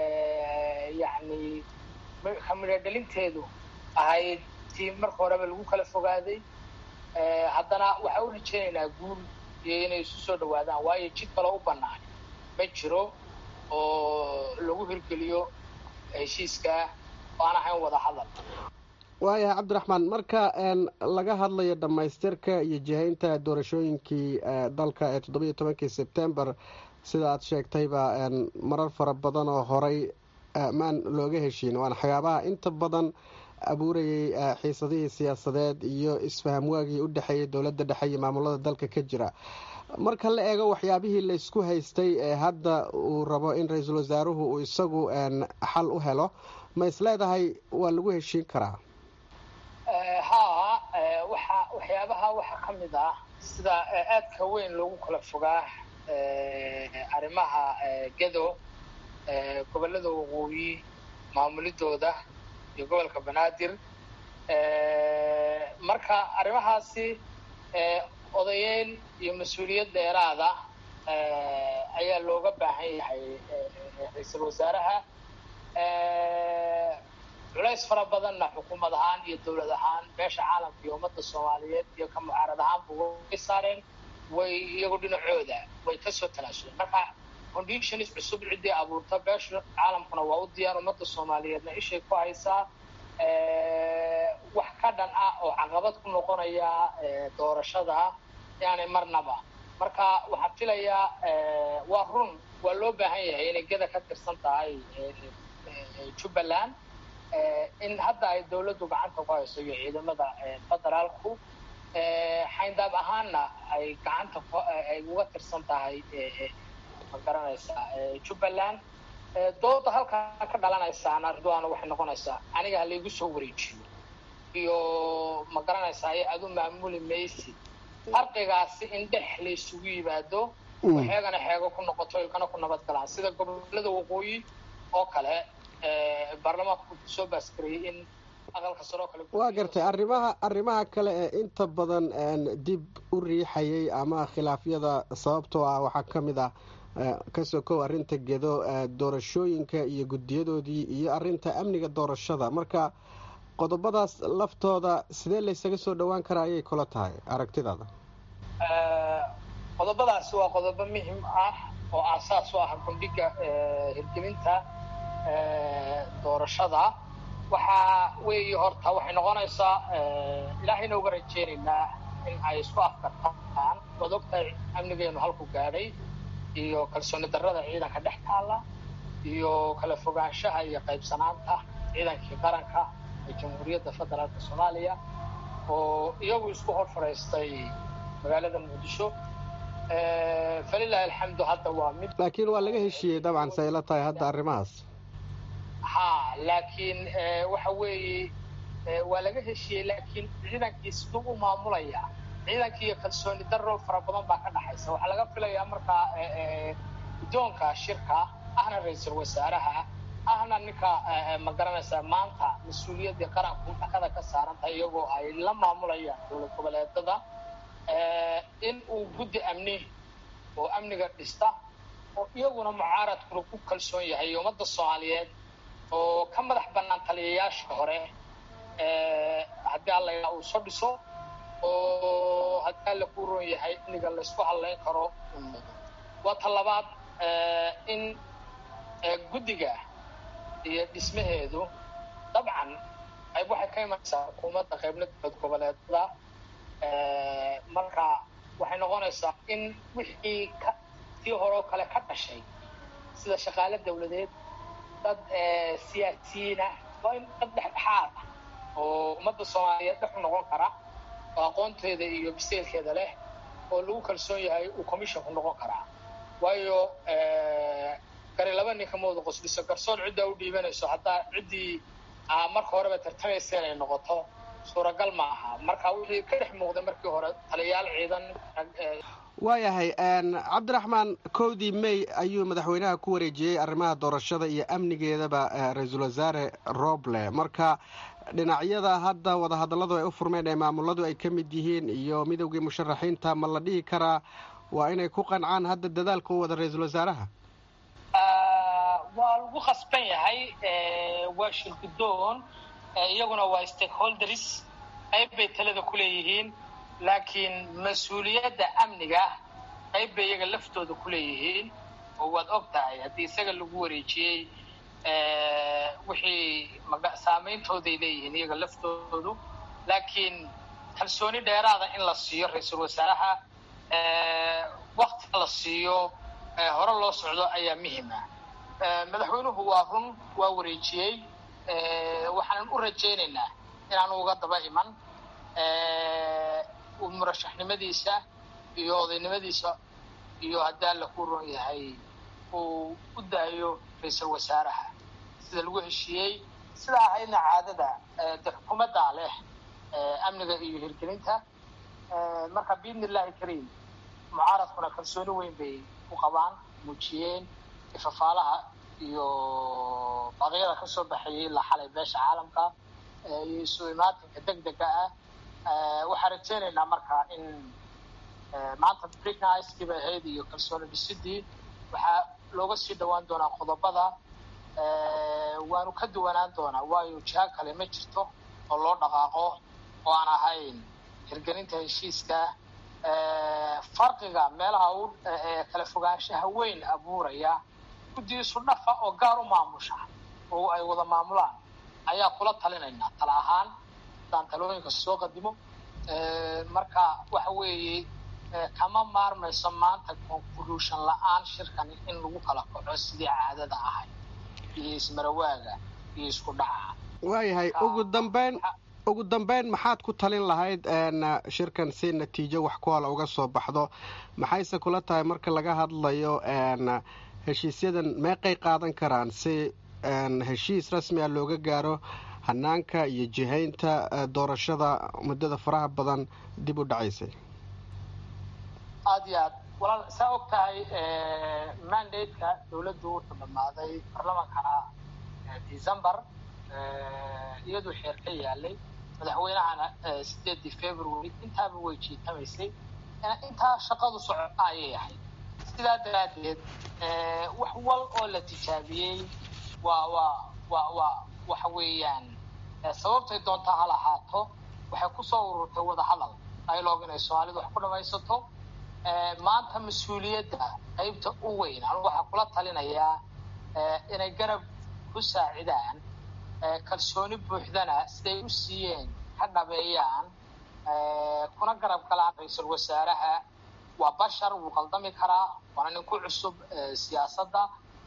Speaker 12: yacni kamidhodhelinteedu ahayd tii marka horeba lagu kala fogaaday haddana waxaa u rajaynaynaa guul iyo inay isu soo dhawaadaan waayo jid kale u bannaan ma jiro oo lagu hirgeliyo heshiiska aan ahayn wada hadal
Speaker 11: waayahay cabdiraxmaan marka laga hadlayo dhammaystirka iyo jihaynta doorashooyinkii dalka ee toddobiyo tobankii sebtembar sida aad sheegtayba marar fara badan oo horay maan looga heshiin waana waxyaabaha inta badan abuurayay xiisadihii siyaasadeed iyo isfahamwaagii u dhexeeyay dowladda dhexe iyo maamulada dalka ka jira marka la eego waxyaabihii laysku haystay ee hadda uu rabo in ra-iisul wasaaruhu uu isagu xal u helo ma is leedahay waa lagu heshiin karaa
Speaker 12: haa waxa waxyaabaha waxaa ka mid ah sida aadka weyn loogu kala fogaa arrimaha gedo gobollada waqooyi maamulidooda iyo gobolka banaadir marka arrimahaasi odayeyn iyo mas-uuliyad dheeraada ayaa looga baahan yahay ra-iisul wasaaraha culays culays fara badanna xukuumad ahaan iyo dowlad ahaan beesha caalamka iyo ummadda soomaaliyeed iyo ka mucaarad ahaanba way saareen way iyagu dhinacooda way kasoo talaasuleen marka conditions cusub ciddii abuurta beesha caalamkuna waa u diyaar ummadda soomaaliyeedna ishay ku haysaa wax ka dhan ah oo caqabad ku noqonaya doorashada yani marnaba marka waxaan filayaa waa run waa loo baahan yahay inay geda ka tirsan tahay jubbaland in hadda ay dawladdu gacanta ku hayso iyo ciidamada federaalku xayndaab ahaanna ay gacanta ay uga tirsan tahay ma garanaysaa jubbaland dooda halkaa ka dhalanaysaana ridwaana waxay noqonaysaa aniga halaygu soo wareejiyo iyo ma garanaysaa iyo adu maamuli maysid farqigaasi in dhex laysugu yimaado xeegana xeego ku noqoto ilkana ku nabad galaan sida gobolada waqooyi oo kale baarlamaanku soo baasgareeyey in aqalka sare oo kale
Speaker 11: waa gartay arrimaha arrimaha kale ee inta badan dib u riixayay ama khilaafyada sababtoo ah waxaa ka mid ah ka sokow arrinta gedo doorashooyinka iyo guddiyadoodii iyo arrinta amniga doorashada marka qodobadaas laftooda sidee laysaga soo dhowaan karaa ayay kula tahay aragtidaada
Speaker 12: qodobadaasi waa qodobo muhim ah oo aasaas u ah gundhiga hirgelinta doorashada waxaa weeye horta waxay noqonaysaa ilaahayna uga rajeynaynaa in ay isku afkartaan waad ogtahay amnigeenu halku gaadhay iyo kalsooni darrada ciidanka dhex taalla iyo kala fogaanshaha iyo qaybsanaanta ciidankii qaranka ee jamhuuriyadda federaalka soomaaliya oo iyagu isku hor fadhiistay magaalada muqdisho falilahi alxamdu hadda waa mid
Speaker 11: laakiin waa laga heshiiyey dabcan say la tahay hadda arrimahaas
Speaker 12: ha laakiin waxa weeye waa laga heshiiyey laakiin ciidankii siduu u maamulaya ciidankii iyo kalsooni darro fara badan baa ka dhaxaysa waxaa laga filayaa markaa guddoonka shirka ahna ra-iisul wasaaraha ahna ninka ma garanaysaa maanta mas-uuliyaddii qaranku dhakada ka saarantahay iyagoo ay la maamulayaan dowlad goboleedada in uu guddi amni oo amniga dhista oo iyaguna mucaaradkuna ku kalsoon yahay ummadda soomaaliyeed oo ka madax bannaan taliyayaasha hore haddii alla yaa uu soo dhiso oo haddii alla ku roon yahay amniga laysku hadlayn karo waa ta labaad in guddiga iyo dhismaheedu dabcan qayb waxay ka imanaysaa xukuumadda qaybna dowlad goboleedada marka waxay noqonaysaa in wixii ka tii horeo kale ka dhashay sida shaqaale dawladeed dad siyaasiyiin ah waa in dad dhexdhexaad ah oo ummadda soomaaliyeed dhex u noqon kara oo aqoonteeda iyo biseelkeeda leh oo lagu kalsoon yahay uu commissionku noqon karaa waayo gari laba ninka mawada qosliso garsoon ciddaa u dhiibanayso haddaa ciddii marka horeba tartamaysa inay noqoto suuragal ma aha marka wixii ka dhex muuqday markii hore taliyayaal ciidan
Speaker 11: waayahay cabdiraxmaan kowdii may ayuu madaxweynaha ku wareejiyey arrimaha doorashada iyo amnigeedaba ra-iisul wasaare roble marka dhinacyada hadda wadahadalladu ay u furmeen ee maamuladu ay ka mid yihiin iyo midowgii musharaxiinta ma la dhihi karaa waa inay ku qancaan hadda dadaalka u wada ra-iisul wasaaraha
Speaker 12: waa lagu khasban yahay waa shirgudoon iyaguna waa stakeholders qayb bay talada ku leeyihiin laakiin mas-uuliyadda amniga qayb bay iyaga laftooda ku leeyihiin oo waad og tahay haddii isaga lagu wareejiyey wixii saameyntooday leeyihiin iyaga laftoodu laakiin kalsooni dheeraada in la siiyo ra-iisul wasaaraha wakti la siiyo hore loo socdo ayaa muhim ah madaxweynuhu waa run waa wareejiyey waxaanan u rajaynaynaa inaanu uga daba iman murashaxnimadiisa iyo odaynimadiisa iyo haddii alla ku ron yahay uu u daayo ra-iisul wasaaraha sida lagu heshiiyey sida ahaydna caadada de xukuumaddaa leh amniga iyo hirgelinta marka biidni illahi kariim mucaaradkuna kalsooni weyn bay u qabaan muujiyeen ifafaalaha iyo baqyada ka soo baxayay ilaa xalay beesha caalamka iyo isu imaatinka deg dega ah waxaan rajeynaynaa marka in maanta brigniskii bay ahayd iyo kalsooni dhisidii waxaa looga sii dhawaan doonaa qodobada waanu ka duwanaan doonaa waayo jiha kale ma jirto oo loo dhaqaaqo oo aan ahayn hirgelinta heshiiska farqiga meelaha u kala fogaanshaha weyn abuuraya guddigiisu dhafa oo gaar u maamusha oo ay wada maamulaan ayaa kula talinaynaa tala ahaan haddaan talooyinka soo qadimo marka waxa weeye kama maarmayso maanta conclusion la-aan shirkan in lagu kala kaco sidii caadada ahayd iyo ismarawaaga iyo isku dhaca
Speaker 11: waayahay ugu dambeyn ugu dambeyn maxaad ku talin lahayd shirkan si natiijo wax ku hala uga soo baxdo maxayse kula tahay marka laga hadlayo heshiisyadan meeqay qaadan karaan si heshiis rasmi a looga gaaro hanaanka iyo jihaynta doorashada muddada faraha badan dib u dhacaysay
Speaker 12: aada iyo aad walaal saa og tahay mandate-ka dowladdu wuxuu dhammaaday baarlamaankana december iyaduu xeer ka yaalay madaxweynahana sideedii february intaaba way jiitamaysay intaa shaqadu socota ayay ahayd sidaa daraaddeed wax wal oo la tijaabiyey waa waa waa waa waxa weeyaan sababtay doontaa ha lahaato waxay kusoo ururtay wada hadal dialogue inay soomaalidu wax ku dhamaysato maanta mas-uuliyadda qaybta u weyn anu waxaa kula talinayaa inay garab ku saacidaan kalsooni buuxdana siday u siiyeen ka dhabeeyaan kuna garab galaan ra-iisul wasaaraha waa bashar wuu qaldami karaa waana nin ku cusub siyaasadda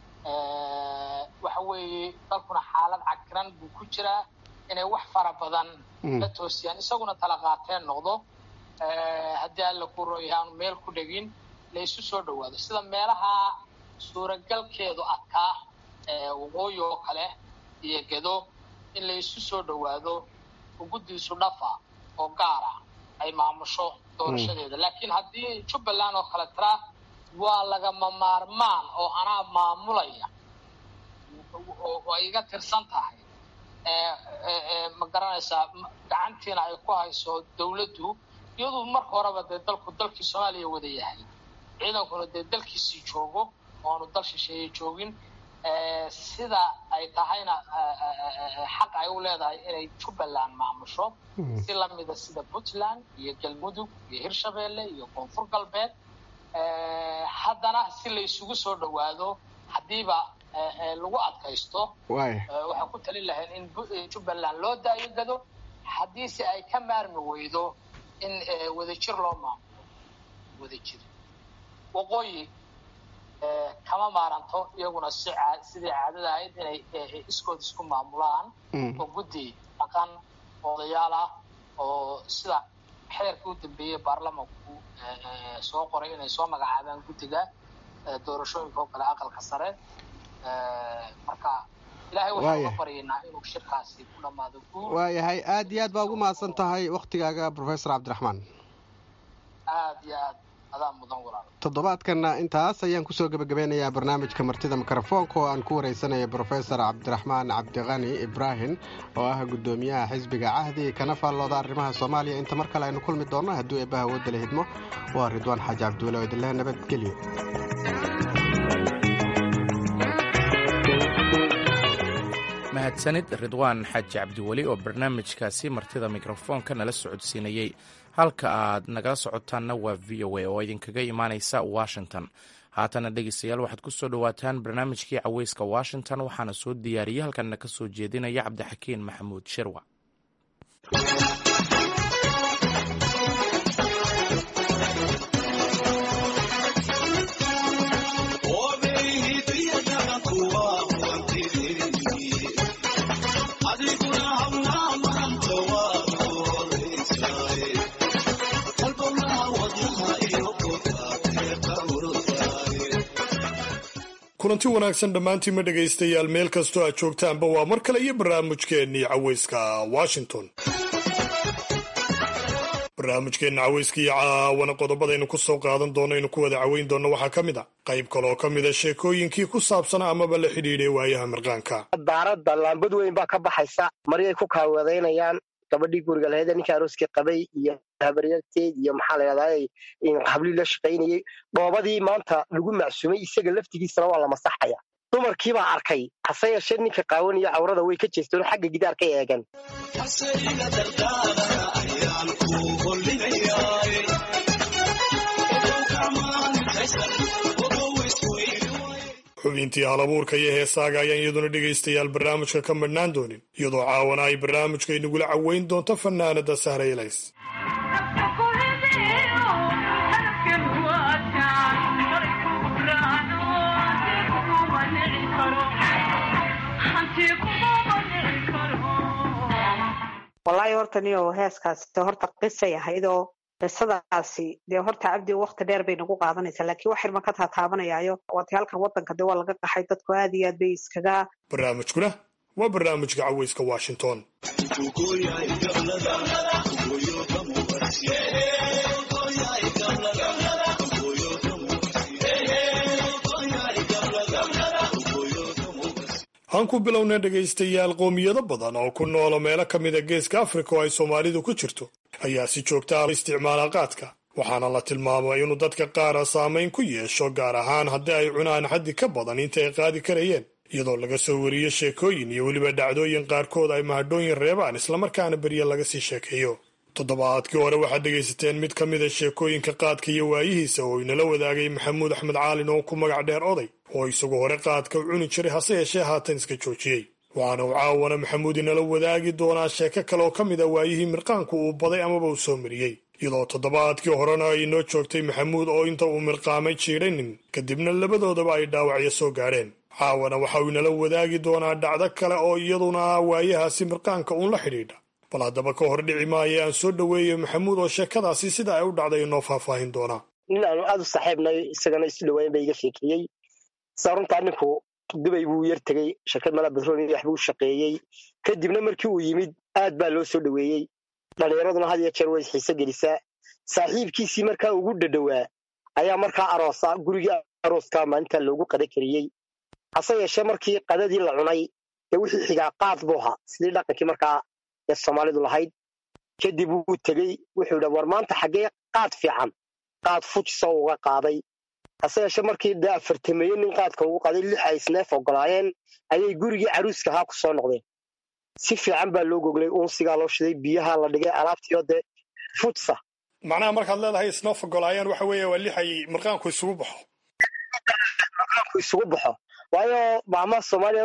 Speaker 12: waxa weeye dalkuna xaalad cakiran buu ku jiraa inay wax fara badan la toosiyaan isaguna tala qaateen noqdo haddii alla ku royahay aanu meel ku dhegin la isu soo dhawaado sida meelaha suuragalkeedu adkaa waqooyi oo kale iyo gedo in la isu soo dhawaado oo guddiisu dhafa oo gaara ay maamusho doorashadeeda laakiin haddii jubbaland oo kale tiraa waa lagama maarmaan oo anaa maamulaya oo ay iga tirsan tahay ma garanaysaa gacantiina ay ku hayso dawladdu iyadu marka horeba dee dalku dalkii soomaaliya wada yahay ciidankuna dee dalkiisii joogo oonu dal shisheeye joogin sida ay tahayna xaq ay u leedahay inay jubbaland maamusho si lamida sida puntland iyo galmudug iyo hirshabeelle iyo koonfur galbeed haddana si la isugu soo dhawaado haddiiba lagu adkaysto waxaan ku talin lahayn in jubbaland loo daayo gado haddiise ay ka maarmi weydo in wadajir loo maamulo wadajir waqooyi kama maaranto iyaguna si sidii caadada ahayd inay iskood isku maamulaan oo guddi dhaqan odayaal ah oo sida xeerkii u dambeeyey baarlamanku soo qoray inay soo magacaabaan guddiga doorashooyinka oo kale aqalka sare marka ilaahay waxaan uga baryaynaa inuu shirkaasi ku dhammaado guul
Speaker 11: waayahay aad iyo aad baa ugu mahadsan tahay waktigaaga professor cabdiraxmaan
Speaker 12: aad iyo aad adaa mudan walaal
Speaker 11: toddobaadkanna intaas ayaan kusoo gebagabeynayaa barnaamijka martida mikrofoonka oo aan ku wareysanaya brofesor cabdiraxmaan cabdiqani ibraahim oo ah guddoomiyaha xisbiga cahdi kana faallooda arrimaha soomaaliya inta mar kale aynu kulmi doonno hadduu eebbaha awoodda la hidmo waa ridwaan xaaji cabdiwale oo idinleh nabadgelyo
Speaker 1: mahadsanid ridwaan xaaji cabdiweli oo barnaamijkaasi martida mikrofoonka nala socodsiinayey halka aad nagala socotaanna waa v o a oo idinkaga imaaneysa washington haatana dhegeystayaal waxaad ku soo dhowaataan barnaamijkii caweyska washington waxaana soo diyaariyey halkanna ka soo jeedinaya cabdixakiin maxamuud shirwa
Speaker 13: kulanti wanaagsan dhammaantiinma dhegaystayaal meel kastoo aad joogtaanba waa mar kale iyo barnaamijkeennii caweyska washington barnaamijkeenna caweyska iyo caawana qodobadaynu ku soo qaadan doonno aynu ku wada caweyn doonno waxaa ka mid a qayb kaleoo ka mida sheekooyinkii ku saabsanaa amaba la xidhiidhay waayaha mirqaanka
Speaker 14: daaradda laambad weyn baa ka baxaysa maryay ku kaawadaynayaan gabadhii guriga lahayd ninkii arooskii qabay iyo habaryarteed iyo maxaa la yidhahdaa hablii la shaqaynayey dhoobadii maanta lagu macsumay isaga laftigiisana waa la masaxaya dumarkiibaa arkay hase yeeshee ninka qaawaniyo cawrada way ka jeesteen oo xagga gidaar ka eegan
Speaker 13: xubintii halabuurka iyo heesaaga ayaan iyaduna dhegaystayaal barnaamijka ka madhnaan doonin iyadoo caawana ay barnaamijka inagula caweyn doonto fanaanada sahra ilays
Speaker 15: wallaahi horta niyo heeskaasi horta qisay ahaydoo qisadaasi dee horta cabdi wakti dheer bay nagu qaadanaysaa laakiin wax irma ka taataabanayaayo waati halkan wadanka dee waa laga qaxay dadku aad iyo aad bay iskaga
Speaker 13: barnaamijkuna waa barnaamijka caweyska washington aan ku bilownay dhegaystayaal qoomiyado badan oo ku noola meelo ka mida geeska afrika oo ay soomaalidu ku jirto ayaa si joogta ah isticmaala qaadka waxaana la tilmaamay inuu dadka qaara saamayn ku yeesho gaar ahaan haddii ay cunaan xaddi ka badan inta ay qaadi karayeen iyadoo laga soo wariyo sheekooyin iyo weliba dhacdooyin qaarkood ay mahadhooyin reebaan islamarkaana berye laga sii sheekeeyo toddobaadkii hore waxaad dhegaysateen mid ka mida sheekooyinka qaadka iyo waayihiisa oo inala wadaagay maxamuud axmed caalin oo ku magac dheer oday oo isagu hore qaadka u cuni jiray hase yeeshee haatan iska joojiyey waxaana uu caawana maxamuud inala wadaagi doonaa sheeko kale oo ka mid a waayihii mirqaanku uu baday amaba uu soo mariyey iyadoo toddobaadkii horena ay inoo joogtay maxamuud oo inta uu mirqaamay jiidhanin kadibna labadoodaba ay dhaawacyo soo gaadheen caawana waxa uu inala wadaagi doonaa dhacdo kale oo iyaduna ah waayahaasi mirqaanka uun la xidhiidha bal haddaba ka hor dhici maayo aan soo dhoweeyo maxamuud oo sheekadaasi sida ay u dhacday inoo faahfaahin doonaa
Speaker 14: nin aanu aad u saaxiibnay isagana isu dhawaayn ba iga sheekeeyey saa runtaa ninku dubay buu yar tegey shirkad mala batrooni waxbuu shaqeeyey kadibna markii uu yimid aad baa loo soo dhoweeyey dhallinyaraduna had iyo jeer way xiise gelisaa saaxiibkiisii markaa ugu dhadhowaa ayaa markaa aroosa gurigii arooska maalinta loogu qada kariyey hase yeeshee markii qadadii la cunay ee wixii xigaa qaad buu ahaa sidii dhaqankii markaa ee soomaalidu lahayd kadib wuu tegey wuxuu dha war maanta xaggee qaad fiican qaad fujisoo uga qaaday hase yeeshee markii dee afartameeye nin qaadka ugu qaaday lix ay isneef ogolaayeen ayay gurigii caruuska ahaa ku soo noqdeen si fiican baa loo goglay uunsigaa loo shiday biyaha la dhigay alaabtiyo dee futsa
Speaker 13: macnaha markaad leedahay isnoof ogolaayeen waxa weeye waa lix ay mirqaanku isugu baxo
Speaker 14: mirqaanku isugu baxo waayo maamaha soomaaliya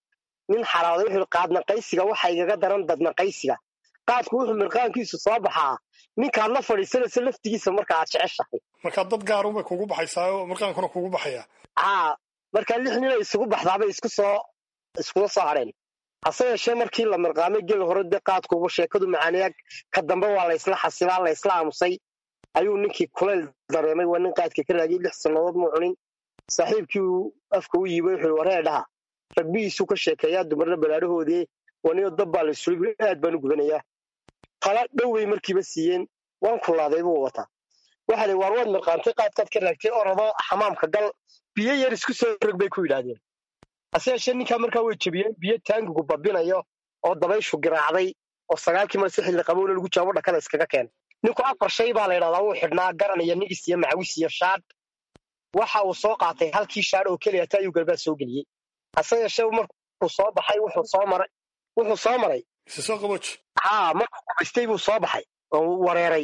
Speaker 14: nin xaraaday wuxuu qaadnaqaysiga waxa igaga daran dadnaqaysiga qaadku wuxuu mirqaankiisu soo baxaa ninkaad la fadhiisanayso laftigiisa marka aad jeceshahay
Speaker 13: markaa dad gaarunbay kugu baxaysaa oo mirqaankuna kugu baxaya
Speaker 14: haa markaa lix nin ay isugu baxdaabay isku soo iskuga soo hadheen hase yeeshee markii la mirqaamay gel hore dee qaadkuuba sheekadu macaaniya ka dambe waa la isla xasilaa la isla aamusay ayuu ninkii kulayl dareemay waa nin qaadka ka raagiyay lix sannadood muu cunin saaxiibkii uu afka u yiibay wuxuu waree dhaha ragbihiisuu ka sheekeeyaa dumarna balaadhahoodii waniyo dab baa la sulib aad baan u gubanayaa tala dhowbay markiiba siiyeen waan kulaaday buu wataa waxa la waar waad mirqaantay qaadkaad ka raagtay orado xamaamka gal biyo yar isku soo rog bay ku yidhaahdeen hase yeeshee ninkaa markaa way jebiyeen biyo taangigu babinayo oo dabayshu giraacday oo sagaalkii mar si xilli qabowna lagu jawaabo dhakada iskaga keen ninku afar shay baa la yidhahdaa wuu xidhnaa garan iyo nigis iyo macawis iyo shaadh waxa uu soo qaatay halkii shaadh oo keliya ta ayuu galbaad soo geliyey hase yeeshee markuu soo baxay wuxuu soo maray wuxuu soo maray
Speaker 13: soo qabooj
Speaker 14: haa markuu gubaystay buu soo baxay oo wareeray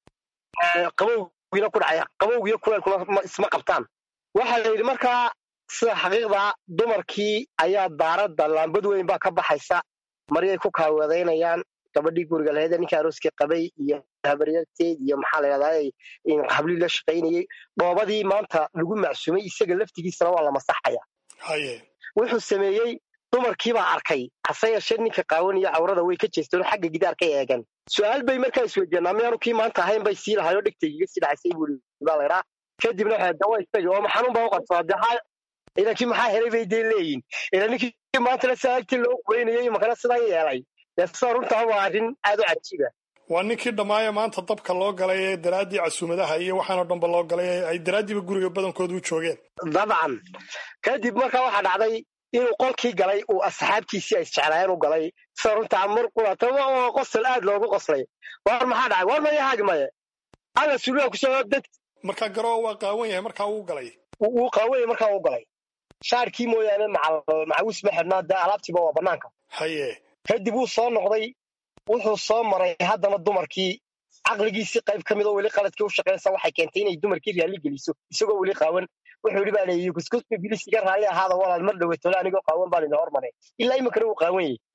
Speaker 14: qabowgiina ku dhacay qabowgiyo kuleelkuna isma qabtaan waxaa la yidhi markaa sida xaqiiqda dumarkii ayaa daaradda laambad weyn baa ka baxaysa maryay ku kaaweedaynayaan gabadhii guriga lahayd ninka arooskii qabay iyo habaryarteed iyo maxaa la yidhahdaa hablii la shaqaynayey dhoobadii maanta lagu macsuumay isaga laftigiisana waa la masaxaya
Speaker 13: haye
Speaker 14: wuxuu sameeyey dumarkiibaa arkay hase yeeshee ninka qaawaniyo cawrada way ka jeesteen oo xagga gidaar ka eegan su-aal bay markaa isweydiinaa miyaanu kii maanta ahayn bay sii lahayo dhegtaygiga sii dhacaysay buu baa laydhaa kadibna waxay dawa istagi oo maxanuun baa u qabsadaa dee haa idankii maxaa helay bay dee leeyihin ila ninkii maantana sidaa agtii loo quweynayay makana sidan yeelay dee sida runtaa waa arrin aad u cajiiba
Speaker 13: waa ninkii dhammaaya maanta dabka loo galay ee daraaddii casuumadaha iyo waxaanoo dhanba loo galay ee ay daraaddiiba guriga badankooda u joogeen
Speaker 14: dabcan kadib markaa waxaa dhacday inuu qolkii galay uu asxaabtiisii ay isjeclaayeen u galay sida runtaa mar qulata waa qosol aad loogu qoslay war maxaa dhacay war maya haagi maye alla suliha kusoo dad
Speaker 13: markaa garoo waa qaawan yahay markaa uu galay
Speaker 14: wuu qaawan yahay markaa uu galay shaarkii mooyaane macawis ma xidhnaa dee alaabtiiba waa bannaanka
Speaker 13: haye
Speaker 14: kadib wuu soo noqday wuxuu soo maray haddana dumarkii caqligiisii qayb ka mid oo weli qaladkii u shaqaynaysa waxay keentay inay dumarkii raalli geliso isagoo weli qaawan wuxuu yidhi baa leeyihi kuskusba bilis iga raalli ahaada walaal mar dhowatole anigoo qaawan baan idin hormaray ilaa iminkana wuu qaawan yahay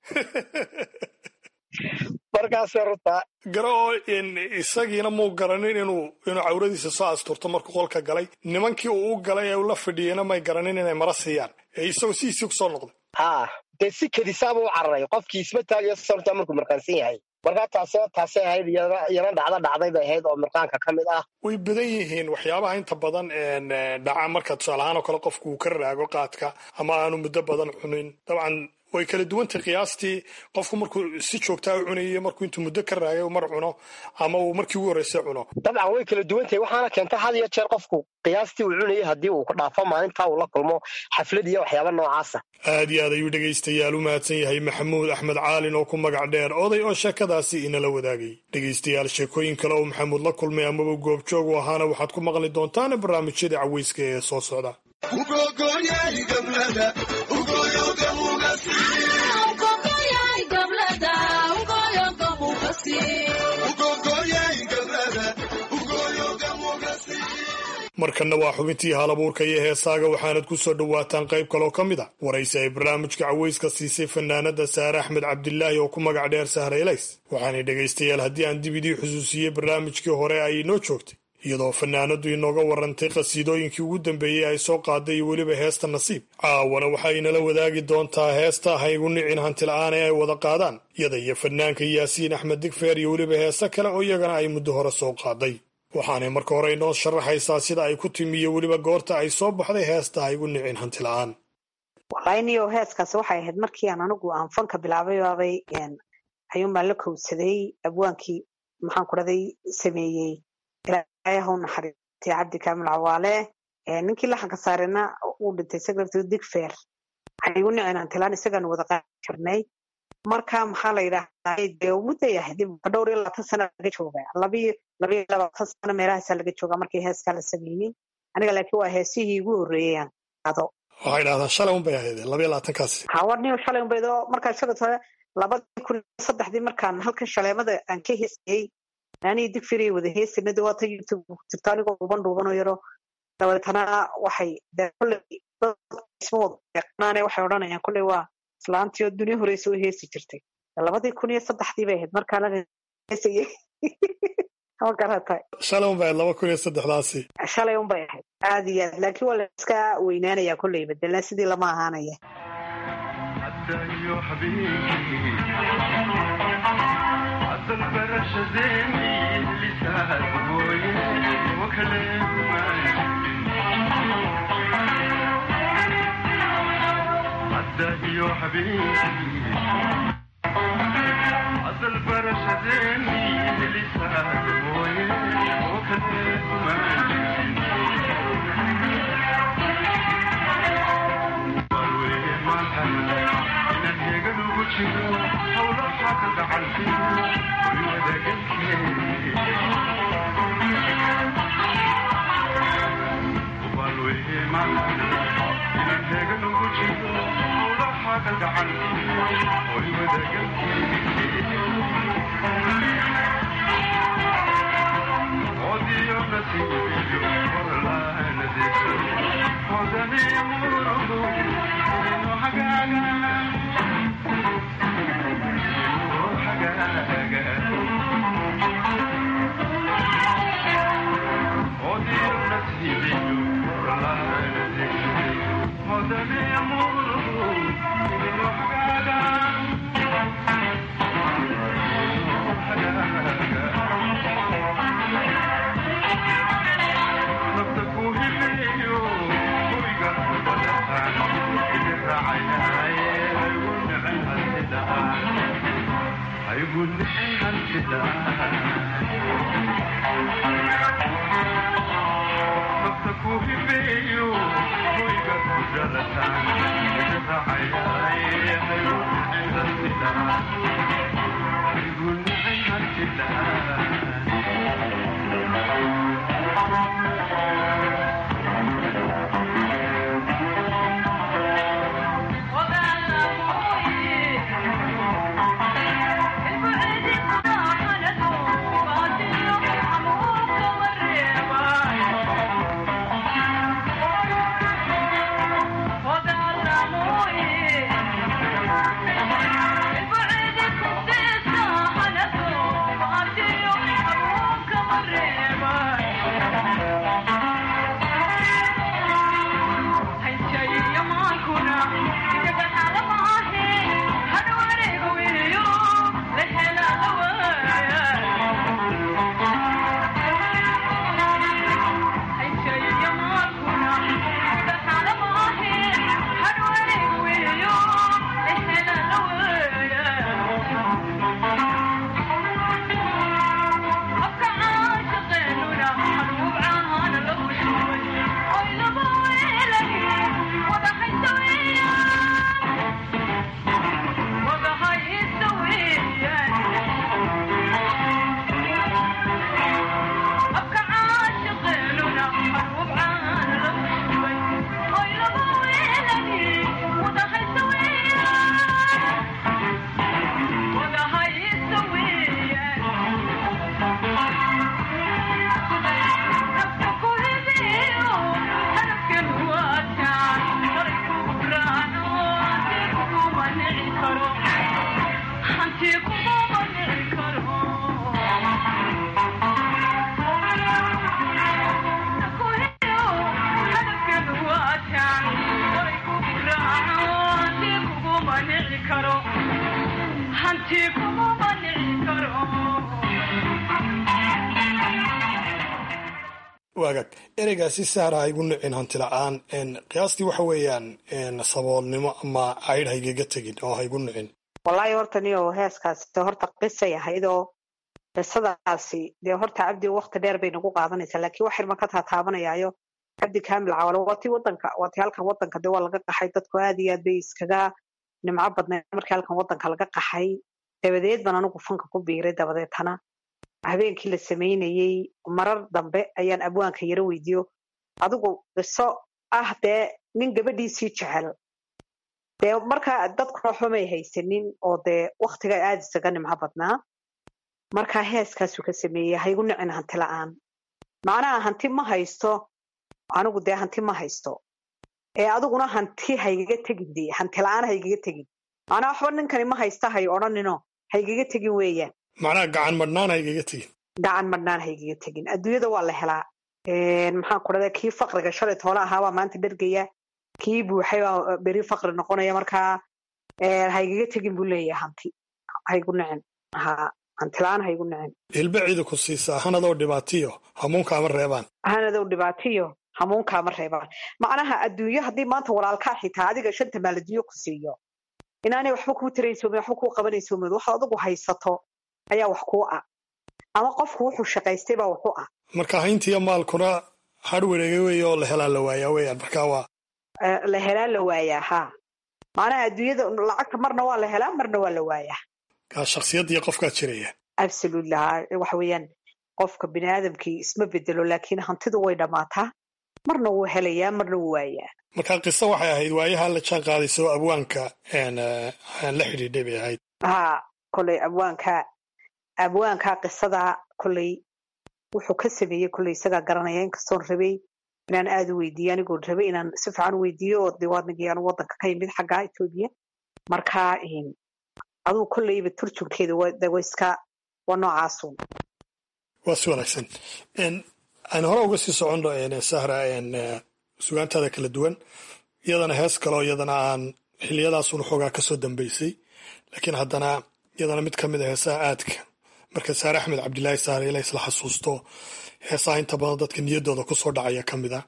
Speaker 14: markaasee runtaa
Speaker 13: gara oo isagiina muu garanin inuu inuu cawradiisa soo asturto markuu qolka galay nimankii uu u galay ee ula fidhiyena may garanin inay mara siiyaan ee isagoo sidiisii ku soo noqday
Speaker 14: ha dee si kadisaaba u cararay qofkii isma taagayo sorta markuu mirqaansan yahay markaa taas taasay ahayd iyana dhacdo dhacday bay ahayd oo mirqaanka ka mid ah
Speaker 13: way badan yihiin waxyaabaha inta badan dhaca marka tusaalahaan oo kale qofku uu ka raago qaadka ama aanu muddo badan cunin dabcan way kala duwantay qiyaastii qofku markuu si joogtaa u cunayo markuu intuu muddo ka raagay mar cuno ama uu markii ugu horreysay cuno
Speaker 14: dabcan way kala duwantahay waxaana keentay had iyo jeer qofku qiyaastii uu cunayay haddii uu dhaafo maalintaa uu la kulmo xaflad iyo waxyaaba noocaasa
Speaker 13: aad iyo aad ayuu dhegaystayaal u mahadsan yahay maxamuud axmed caalin oo ku magac dheer oday oo sheekadaasi inala wadaagay dhegaystayaal sheekooyin kale oo maxamuud la kulmay amaba goobjoog u ahaana waxaad ku maqli doontaan barnaamijyada caweyska ee soo socda markanna waa xubintii haalabuurka iyo heesaaga waxaanad ku soo dhowaataan qayb kaloo ka mid a waraysi ay barnaamijka caweyska siisay fanaanada saare axmed cabdilaahi oo ku magac dheer sahraylays waxaanay dhegaystayaal haddii aan dib idii xusuusiyey barnaamijkii hore ay inoo joogtay iyadoo fanaanadu inooga warantay qhasiidooyinkii ugu dambeeyey ay soo qaaday iyo weliba heesta nasiib caawana waxa inala wadaagi doontaa heesta haygu nicin hantila'aan ee ay wada qaadaan iyada iyo fanaanka yaasiin axmed digfeer iyo weliba heese kale oo iyagana ay muddo hore soo qaaday waxaanay marka hore inoo sharaxaysaa sida ay ku timi iyo weliba goorta ay soo baxday heesta haygu nicin hantila'aan
Speaker 15: walainiyo heeskaasi waxay ahayd markii aan anigu aan fanka bilaabay baabay ayuun baan la kowsaday abwaankii maxaan ku dhaday sameeyey ilaahay naxariistay cabdi kaamil cawaale ninkii laxanka saarena uu dhintay secretary digfair haygu nicin hantilaan isagaan wada qaadi jirnay marka maxaa la yidhaahdaa dee mudday ahayd dhowr iyo labaatan sana laga jooga labiyo labiyo labaatan sano meelahaasaa laga jooga markii heeskaa la sameeyey aniga laakiin waa heesihii igu horreeyey aan qaado
Speaker 13: waxay dhahdaa shalay un bay ahayd labiyo labaatankaasi
Speaker 15: hawarniyo shalay unbayd oo markaa shagatore labadii kun iyo saddexdii markaan halkan shaleemada aan ka heesayey anigi digfiriy wada heesina de waata youtube ku jirto anigoo dhuuban dhuubanoo yaro dabeetana waxay de kolley isma wada yaqaanaane waxay odhanayaan kolley waa islaantii oo dunya horeysa u heesi jirtay labadii kun iyo saddexdii bay ahayd markaana heesayey ma garatay
Speaker 13: shalay un bay ahayd laba kun iyo saddexdaasi
Speaker 15: shalay un bay ahayd aad iyo aad laakiin waa la iska weynaanaya kolley bedelan sidii lama ahaanaya
Speaker 16: يا حبيبي عسل برشدني لسان مويه وكلمة
Speaker 13: waagaag ereygaasi saara ha igu nicin hanti la-aan qiyaastii waxa weeyaan saboolnimo ama caydh ha igaga tegin oo ha igu nicin
Speaker 15: wallaahi horta niyo heeskaasi horta qisay ahayd oo qisadaasi dee horta cabdi wakti dheer bay nagu qaadanaysaa laakiin wax irma ka taataabanayaayo cabdi kaamil cawalo waatii wadanka waatii halkan wadanka dee waa laga qaxay dadku aad iyo aad bay iskaga nimco badnayd markii halkan wadanka laga qaxay dabadeed baan anigu fanka ku biiray dabadeetana habeenkii la samaynayey marar dambe ayaan abwaanka yaro weydiiyo adigu qiso ah dee nin gabadhiisii jecel dee markaa dadkuna waxba may haysanin oo dee waktiga aad isaga nimco badnaa markaa heeskaasuu ka sameeyey haygu nicin hanti la-aan macnaha hanti ma haysto anigu dee hanti ma haysto ee adiguna hanti haygaga tegin dee hanti la-aan haygaga tegin macnaha waxba ninkani ma haysta hay odhanino haygaga tegin weeyaan
Speaker 13: macnaha gacan madhnaan ha igaga tegin
Speaker 15: gacan madhnaan haygaga tegin adduunyada waa la helaa maxaan ku dhahda kii faqriga shalay toole ahaa waa maanta dhergaya kii buuxay baa beri faqri noqonaya markaa haygaga tegin buu leeyahay hanti haygu nicin ha hanti la-aan haygu nicin
Speaker 13: hilbe ciida ku siisaa hanadoo dhibaatiyo hamuunkaama reebaan
Speaker 15: hanadow dhibaatiyo hamuunkaama reebaan macnaha adduunyo haddii maanta walaalkaa xitaa adiga shanta maal adduunyo ku siiyo inaanay waxba kuu taraysoomin waxba kuu qabanaysoomid waxaad adigu haysato ayaa wax kuu ah ama qofku wuxuu shaqaystay baa waxu ah
Speaker 13: marka hayntiiyo maalkuna har wareega weeye oo la helaa la waayaa weyaan marka waa
Speaker 15: la helaa la waayaa ha macnaha adduunyada lacagta marna waa la helaa marna waa la waayaa
Speaker 13: kaa shaksiyaddiiyo qofkaa jiraya
Speaker 15: absolutely ha waxa weeyaan qofka bini aadamkii isma bedelo laakiin hantidu way dhammaataa marna wuu helayaa marna wuu waayaa
Speaker 13: marka qiso waxay ahayd waayaha la jaan qaadayso abwaanka la xidhiidhay bay ahayd
Speaker 15: ha koley abwaanka abwaanka qisada koley wuxuu ka sameeyey koley isagaa garanaya inkastoon rabay inaan aada u weydiiyo anigoon rabay inaan si fiican u weydiiyo oo dee waadnigii anu wadanka ka yimid xagga etoobiya marka adugu kolleyba turjunkeeda wa iska waa noocaasun
Speaker 13: waa si wanaagsan aan hore uga sii soconno sahra sugaantaada kala duwan iyadana hees kaleo iyadana aan xiliyadaasun xoogaa kasoo dambeysay laakiin haddana iyadana mid ka mid a heesaha aadka marka saare axmed cabdilaahi saare ila isla xasuusto heesaha inta badan dadka niyaddooda kusoo dhacaya ka mid a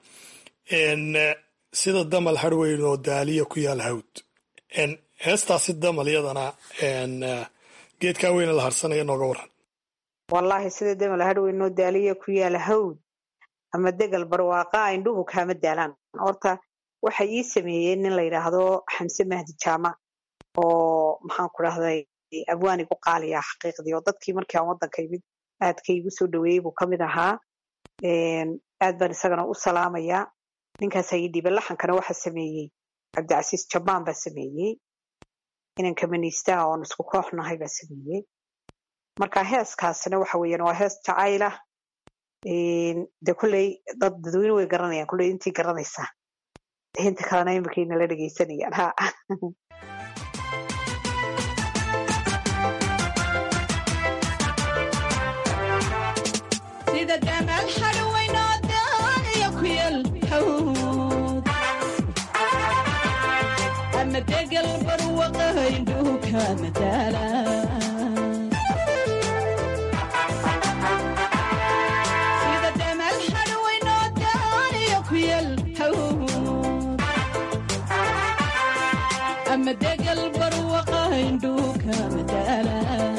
Speaker 13: sida damal harweyn oo daaliya ku yaal hawd heestaasi damal iyadana geedkaa weyne la harsanaya nooga waran
Speaker 15: wallaahi sida damal harweyn oo daaliya ku yaal hawd ama degal barwaaqa indhuhu kaama daalaan horta waxay ii sameeyeen nin la yidhaahdo xamse mahdi jaamac oo maxaan ku dhahday abwaan igu qaaliya xaqiiqdii oo dadkii markii aan waddanka imid aadka igu soo dhaweeyey buu ka mid ahaa aad baan isagana u salaamayaa ninkaasaa ii dhiiba laxankana waxa sameeyey cabdicasiis jabaan baa sameeyey inanka maniistaha oon isku koox nahay baa sameeyey marka heeskaasina waxa weeyaan waa hees jacayl ah de kolley dad dadweyne way garanayaan kolley intii garanaysaa inta kalena iminkay nala dhegeysanayaan ha
Speaker 17: sida damal harweynoo daaniya ku yal hawd ama degal barwaqa indhuhu kaama daala sida damal harweynoo daaniya ku yal hawd ama degal barwaqa indhuhu kaama daala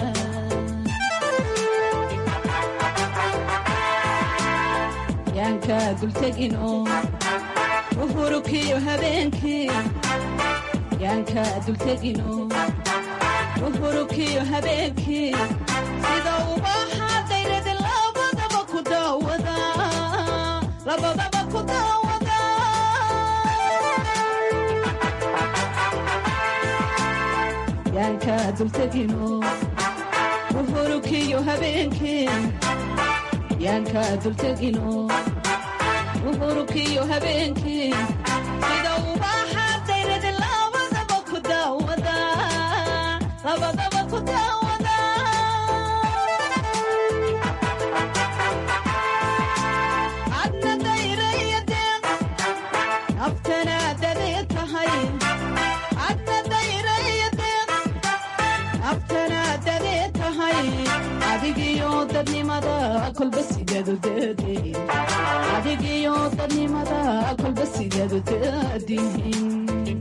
Speaker 17: yaanka dultegin oo uhurukiyo habeenkii yaanka dultegin oo uhurukiyo habeenkii sida ubaxa dayradi labadaba ku daawada labadaba ku daawada yaanka dultegin oo uhurukiyo habeenkii yaanka dultegino uhurukiyo habeenkii sida ubaxa dayradi labadaba ku daawada labadaba ku daawada kolba sideedu daadihin adigiyo dadnimada kolba sideedu daadihin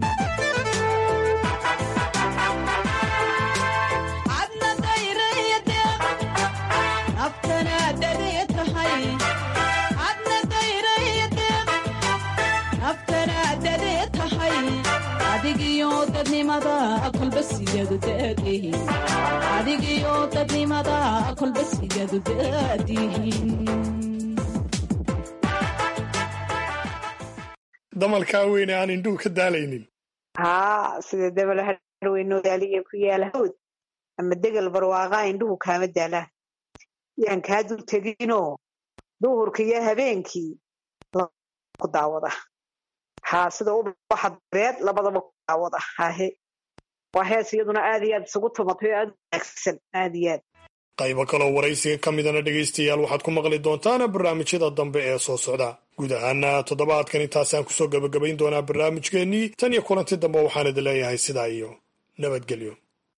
Speaker 17: adna dayraya deeq naftana dadee tahay adna dayraya deeq naftana dadee tahay adigiyo dadnimada kolba sideedu daadihin adigiyo dadnimada kolba sideedu daadihin
Speaker 13: damalkaa weyne aan indhuhu ka daalaynin
Speaker 15: haa sida dabal harweynoodaliya ku yaala hawd ama degal barwaaqaa indhuhu kaama daalaan yaan kaa dul teginoo duhurka iyo habeenkii ku daawada haa sida ubaxa beed labadaba ku daawada hahe waa hees iyaduna aad iyo aad isugu tumatay oo aad u wanaagsan aad iyo aad
Speaker 13: qaybo kaloo waraysiga ka midana dhegaystayaal waxaad ku maqli doontaan barnaamijyada dambe ee soo socda guud ahaana toddobaadkan intaasaan kusoo gebagabayn doonaa barnaamijkeennii tan iyo kulanti dambe waxaan idin leeyahay sidaa iyo nabadgelyo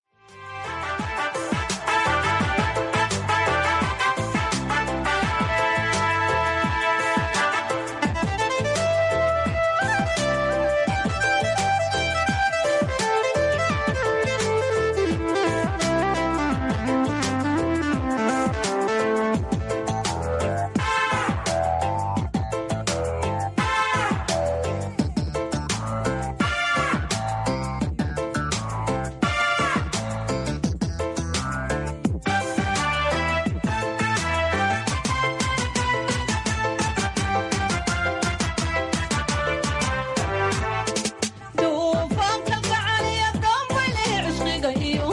Speaker 17: duufaanka gacaliya dambayle cishqiga iyo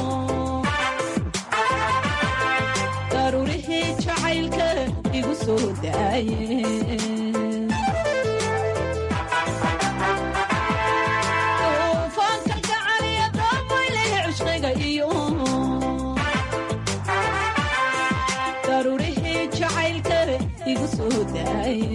Speaker 17: daruurihii jacaylka igu soo daaye duufaanka gacaliya dambayle cishqiga iyo daruurihii jacaylka igu soo daaye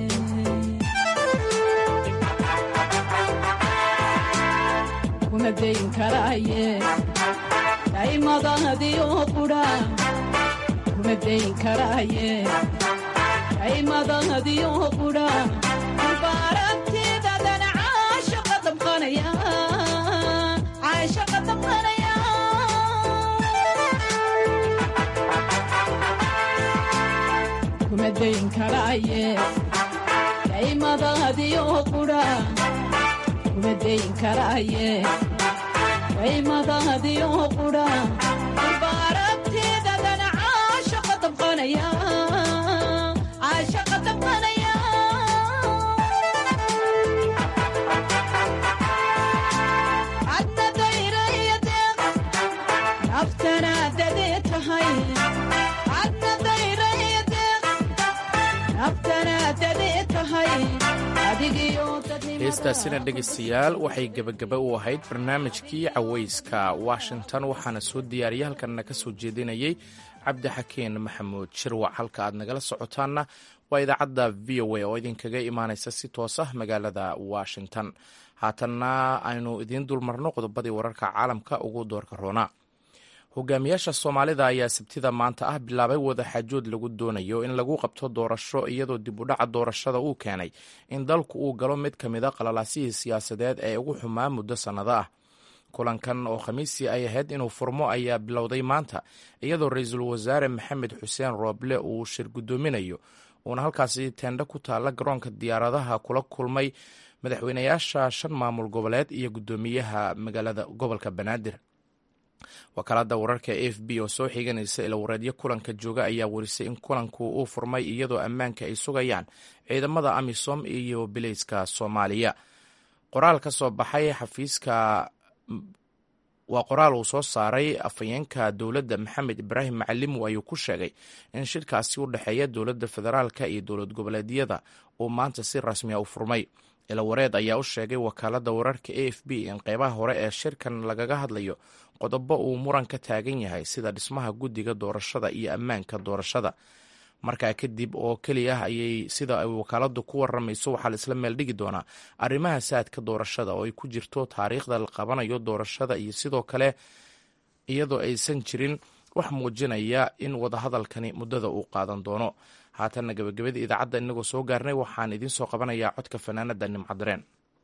Speaker 17: kuma dayn karaaye daymadadiyo qudha kuma dayn karaaye daymadadiyo qudha mubaaragtidadan caashaqa damqanaya caashaqa damqanaya kuma dayn karaaye daymadadiyo qudha kuma dayn karaaye daymadadiyo qudha mubaaragtidadan caashaqa damqanaya caashaqa damqanaya adna dayraya deeq naftana dadee tahay adna dayraya deeq naftana dadee tahay adigiyo
Speaker 1: heestaasina dhegaystayaal waxay gebagaba u ahayd barnaamijkii cawayska washington waxaana soo diyaariyay halkanna ka soo jeedinayay cabdixakeen maxamuud shirwac halka aad nagala socotaanna waa idaacadda v o a oo idinkaga imaanaysa si toos ah magaalada washington haatanna aynu idiin dulmarno qodobadii wararka caalamka ugu doorka roona hogaamiyaasha soomaalida ayaa sabtida maanta ah bilaabay wadaxaajood lagu doonayo in lagu qabto doorasho iyadoo dib u dhaca doorashada uu keenay in dalku uu galo mid ka mid a qalalaasihii siyaasadeed ee ugu xumaa muddo sannado ah kulankan oo khamiisii ay ahayd inuu furmo ayaa bilowday maanta iyadoo ra-iisul wasaare maxamed xuseen rooble uu shir guddoominayo uuna halkaasi teendho ku taalla garoonka diyaaradaha kula kulmay madaxweynayaasha shan maamul goboleed iyo guddoomiyaha magaalada gobolka banaadir wakaalada wararka a f b oo soo xiganaysa ilawareedyo kulanka jooga ayaa warisay in kulanku uu furmay iyadoo ammaanka ay sugayaan ciidamada amisom iyo bileyska soomaaliya qoraal ka soo baxay xafiiska waa qoraal uu soo saaray afhayeenka dowladda maxamed ibraahim macalimu ayuu ku sheegay in shirkaasi u dhexeeya dowladda federaalka iyo dowlad goboleedyada uu maanta si rasmiya u furmay ilawareed ayaa u sheegay wakaalada wararka a f b in qeybaha hore ee shirkan lagaga hadlayo qodobo uu muran ka taagan yahay sida dhismaha guddiga doorashada iyo ammaanka doorashada markaa kadib oo keliya ayay sida ay wakaaladu ku waramayso waxaa la isla meel dhigi doonaa arrimaha saadka doorashada oo ay ku jirto taariikhda la qabanayo doorashada iyo sidoo kale iyadoo aysan jirin wax muujinaya in wadahadalkani muddada uu qaadan doono haatanna gebagabadii idaacadda inagoo soo gaarnay waxaan idiin soo qabanayaa codka fanaanada nimcadareen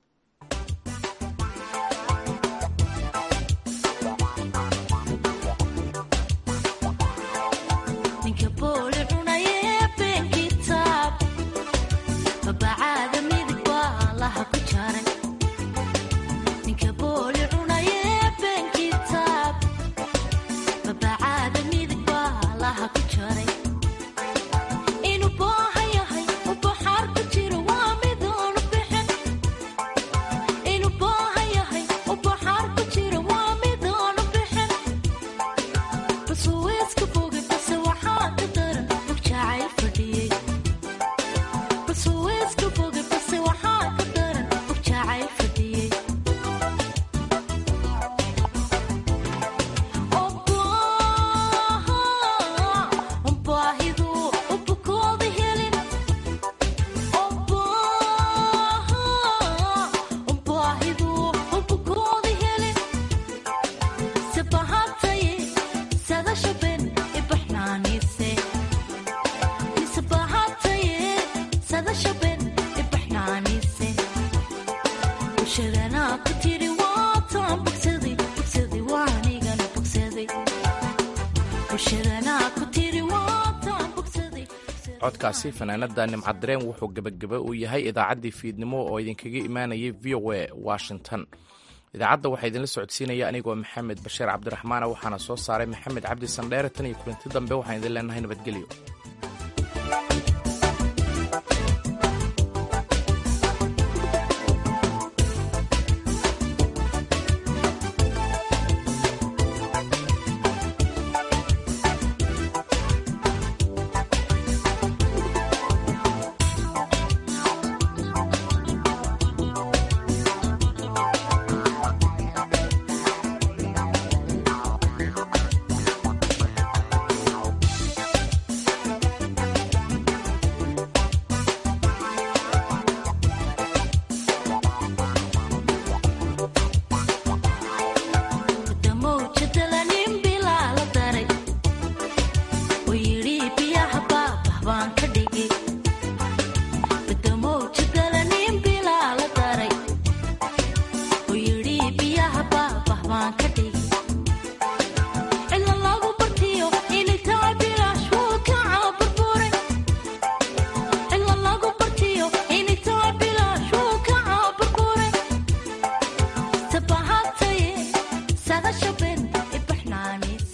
Speaker 1: codkaasi fanaanada nimcadareen wuxuu gebagaba u yahay idaacaddii fiidnimo oo idinkaga imaanayay v o a washington idaacadda waxaa idinla socodsiinaya anigoo maxamed bashiir cabdiraxmaana waxaana soo saaray maxamed cabdi sandheere tan iyo kulanti dambe waxaan idin leenahay nabadgelyo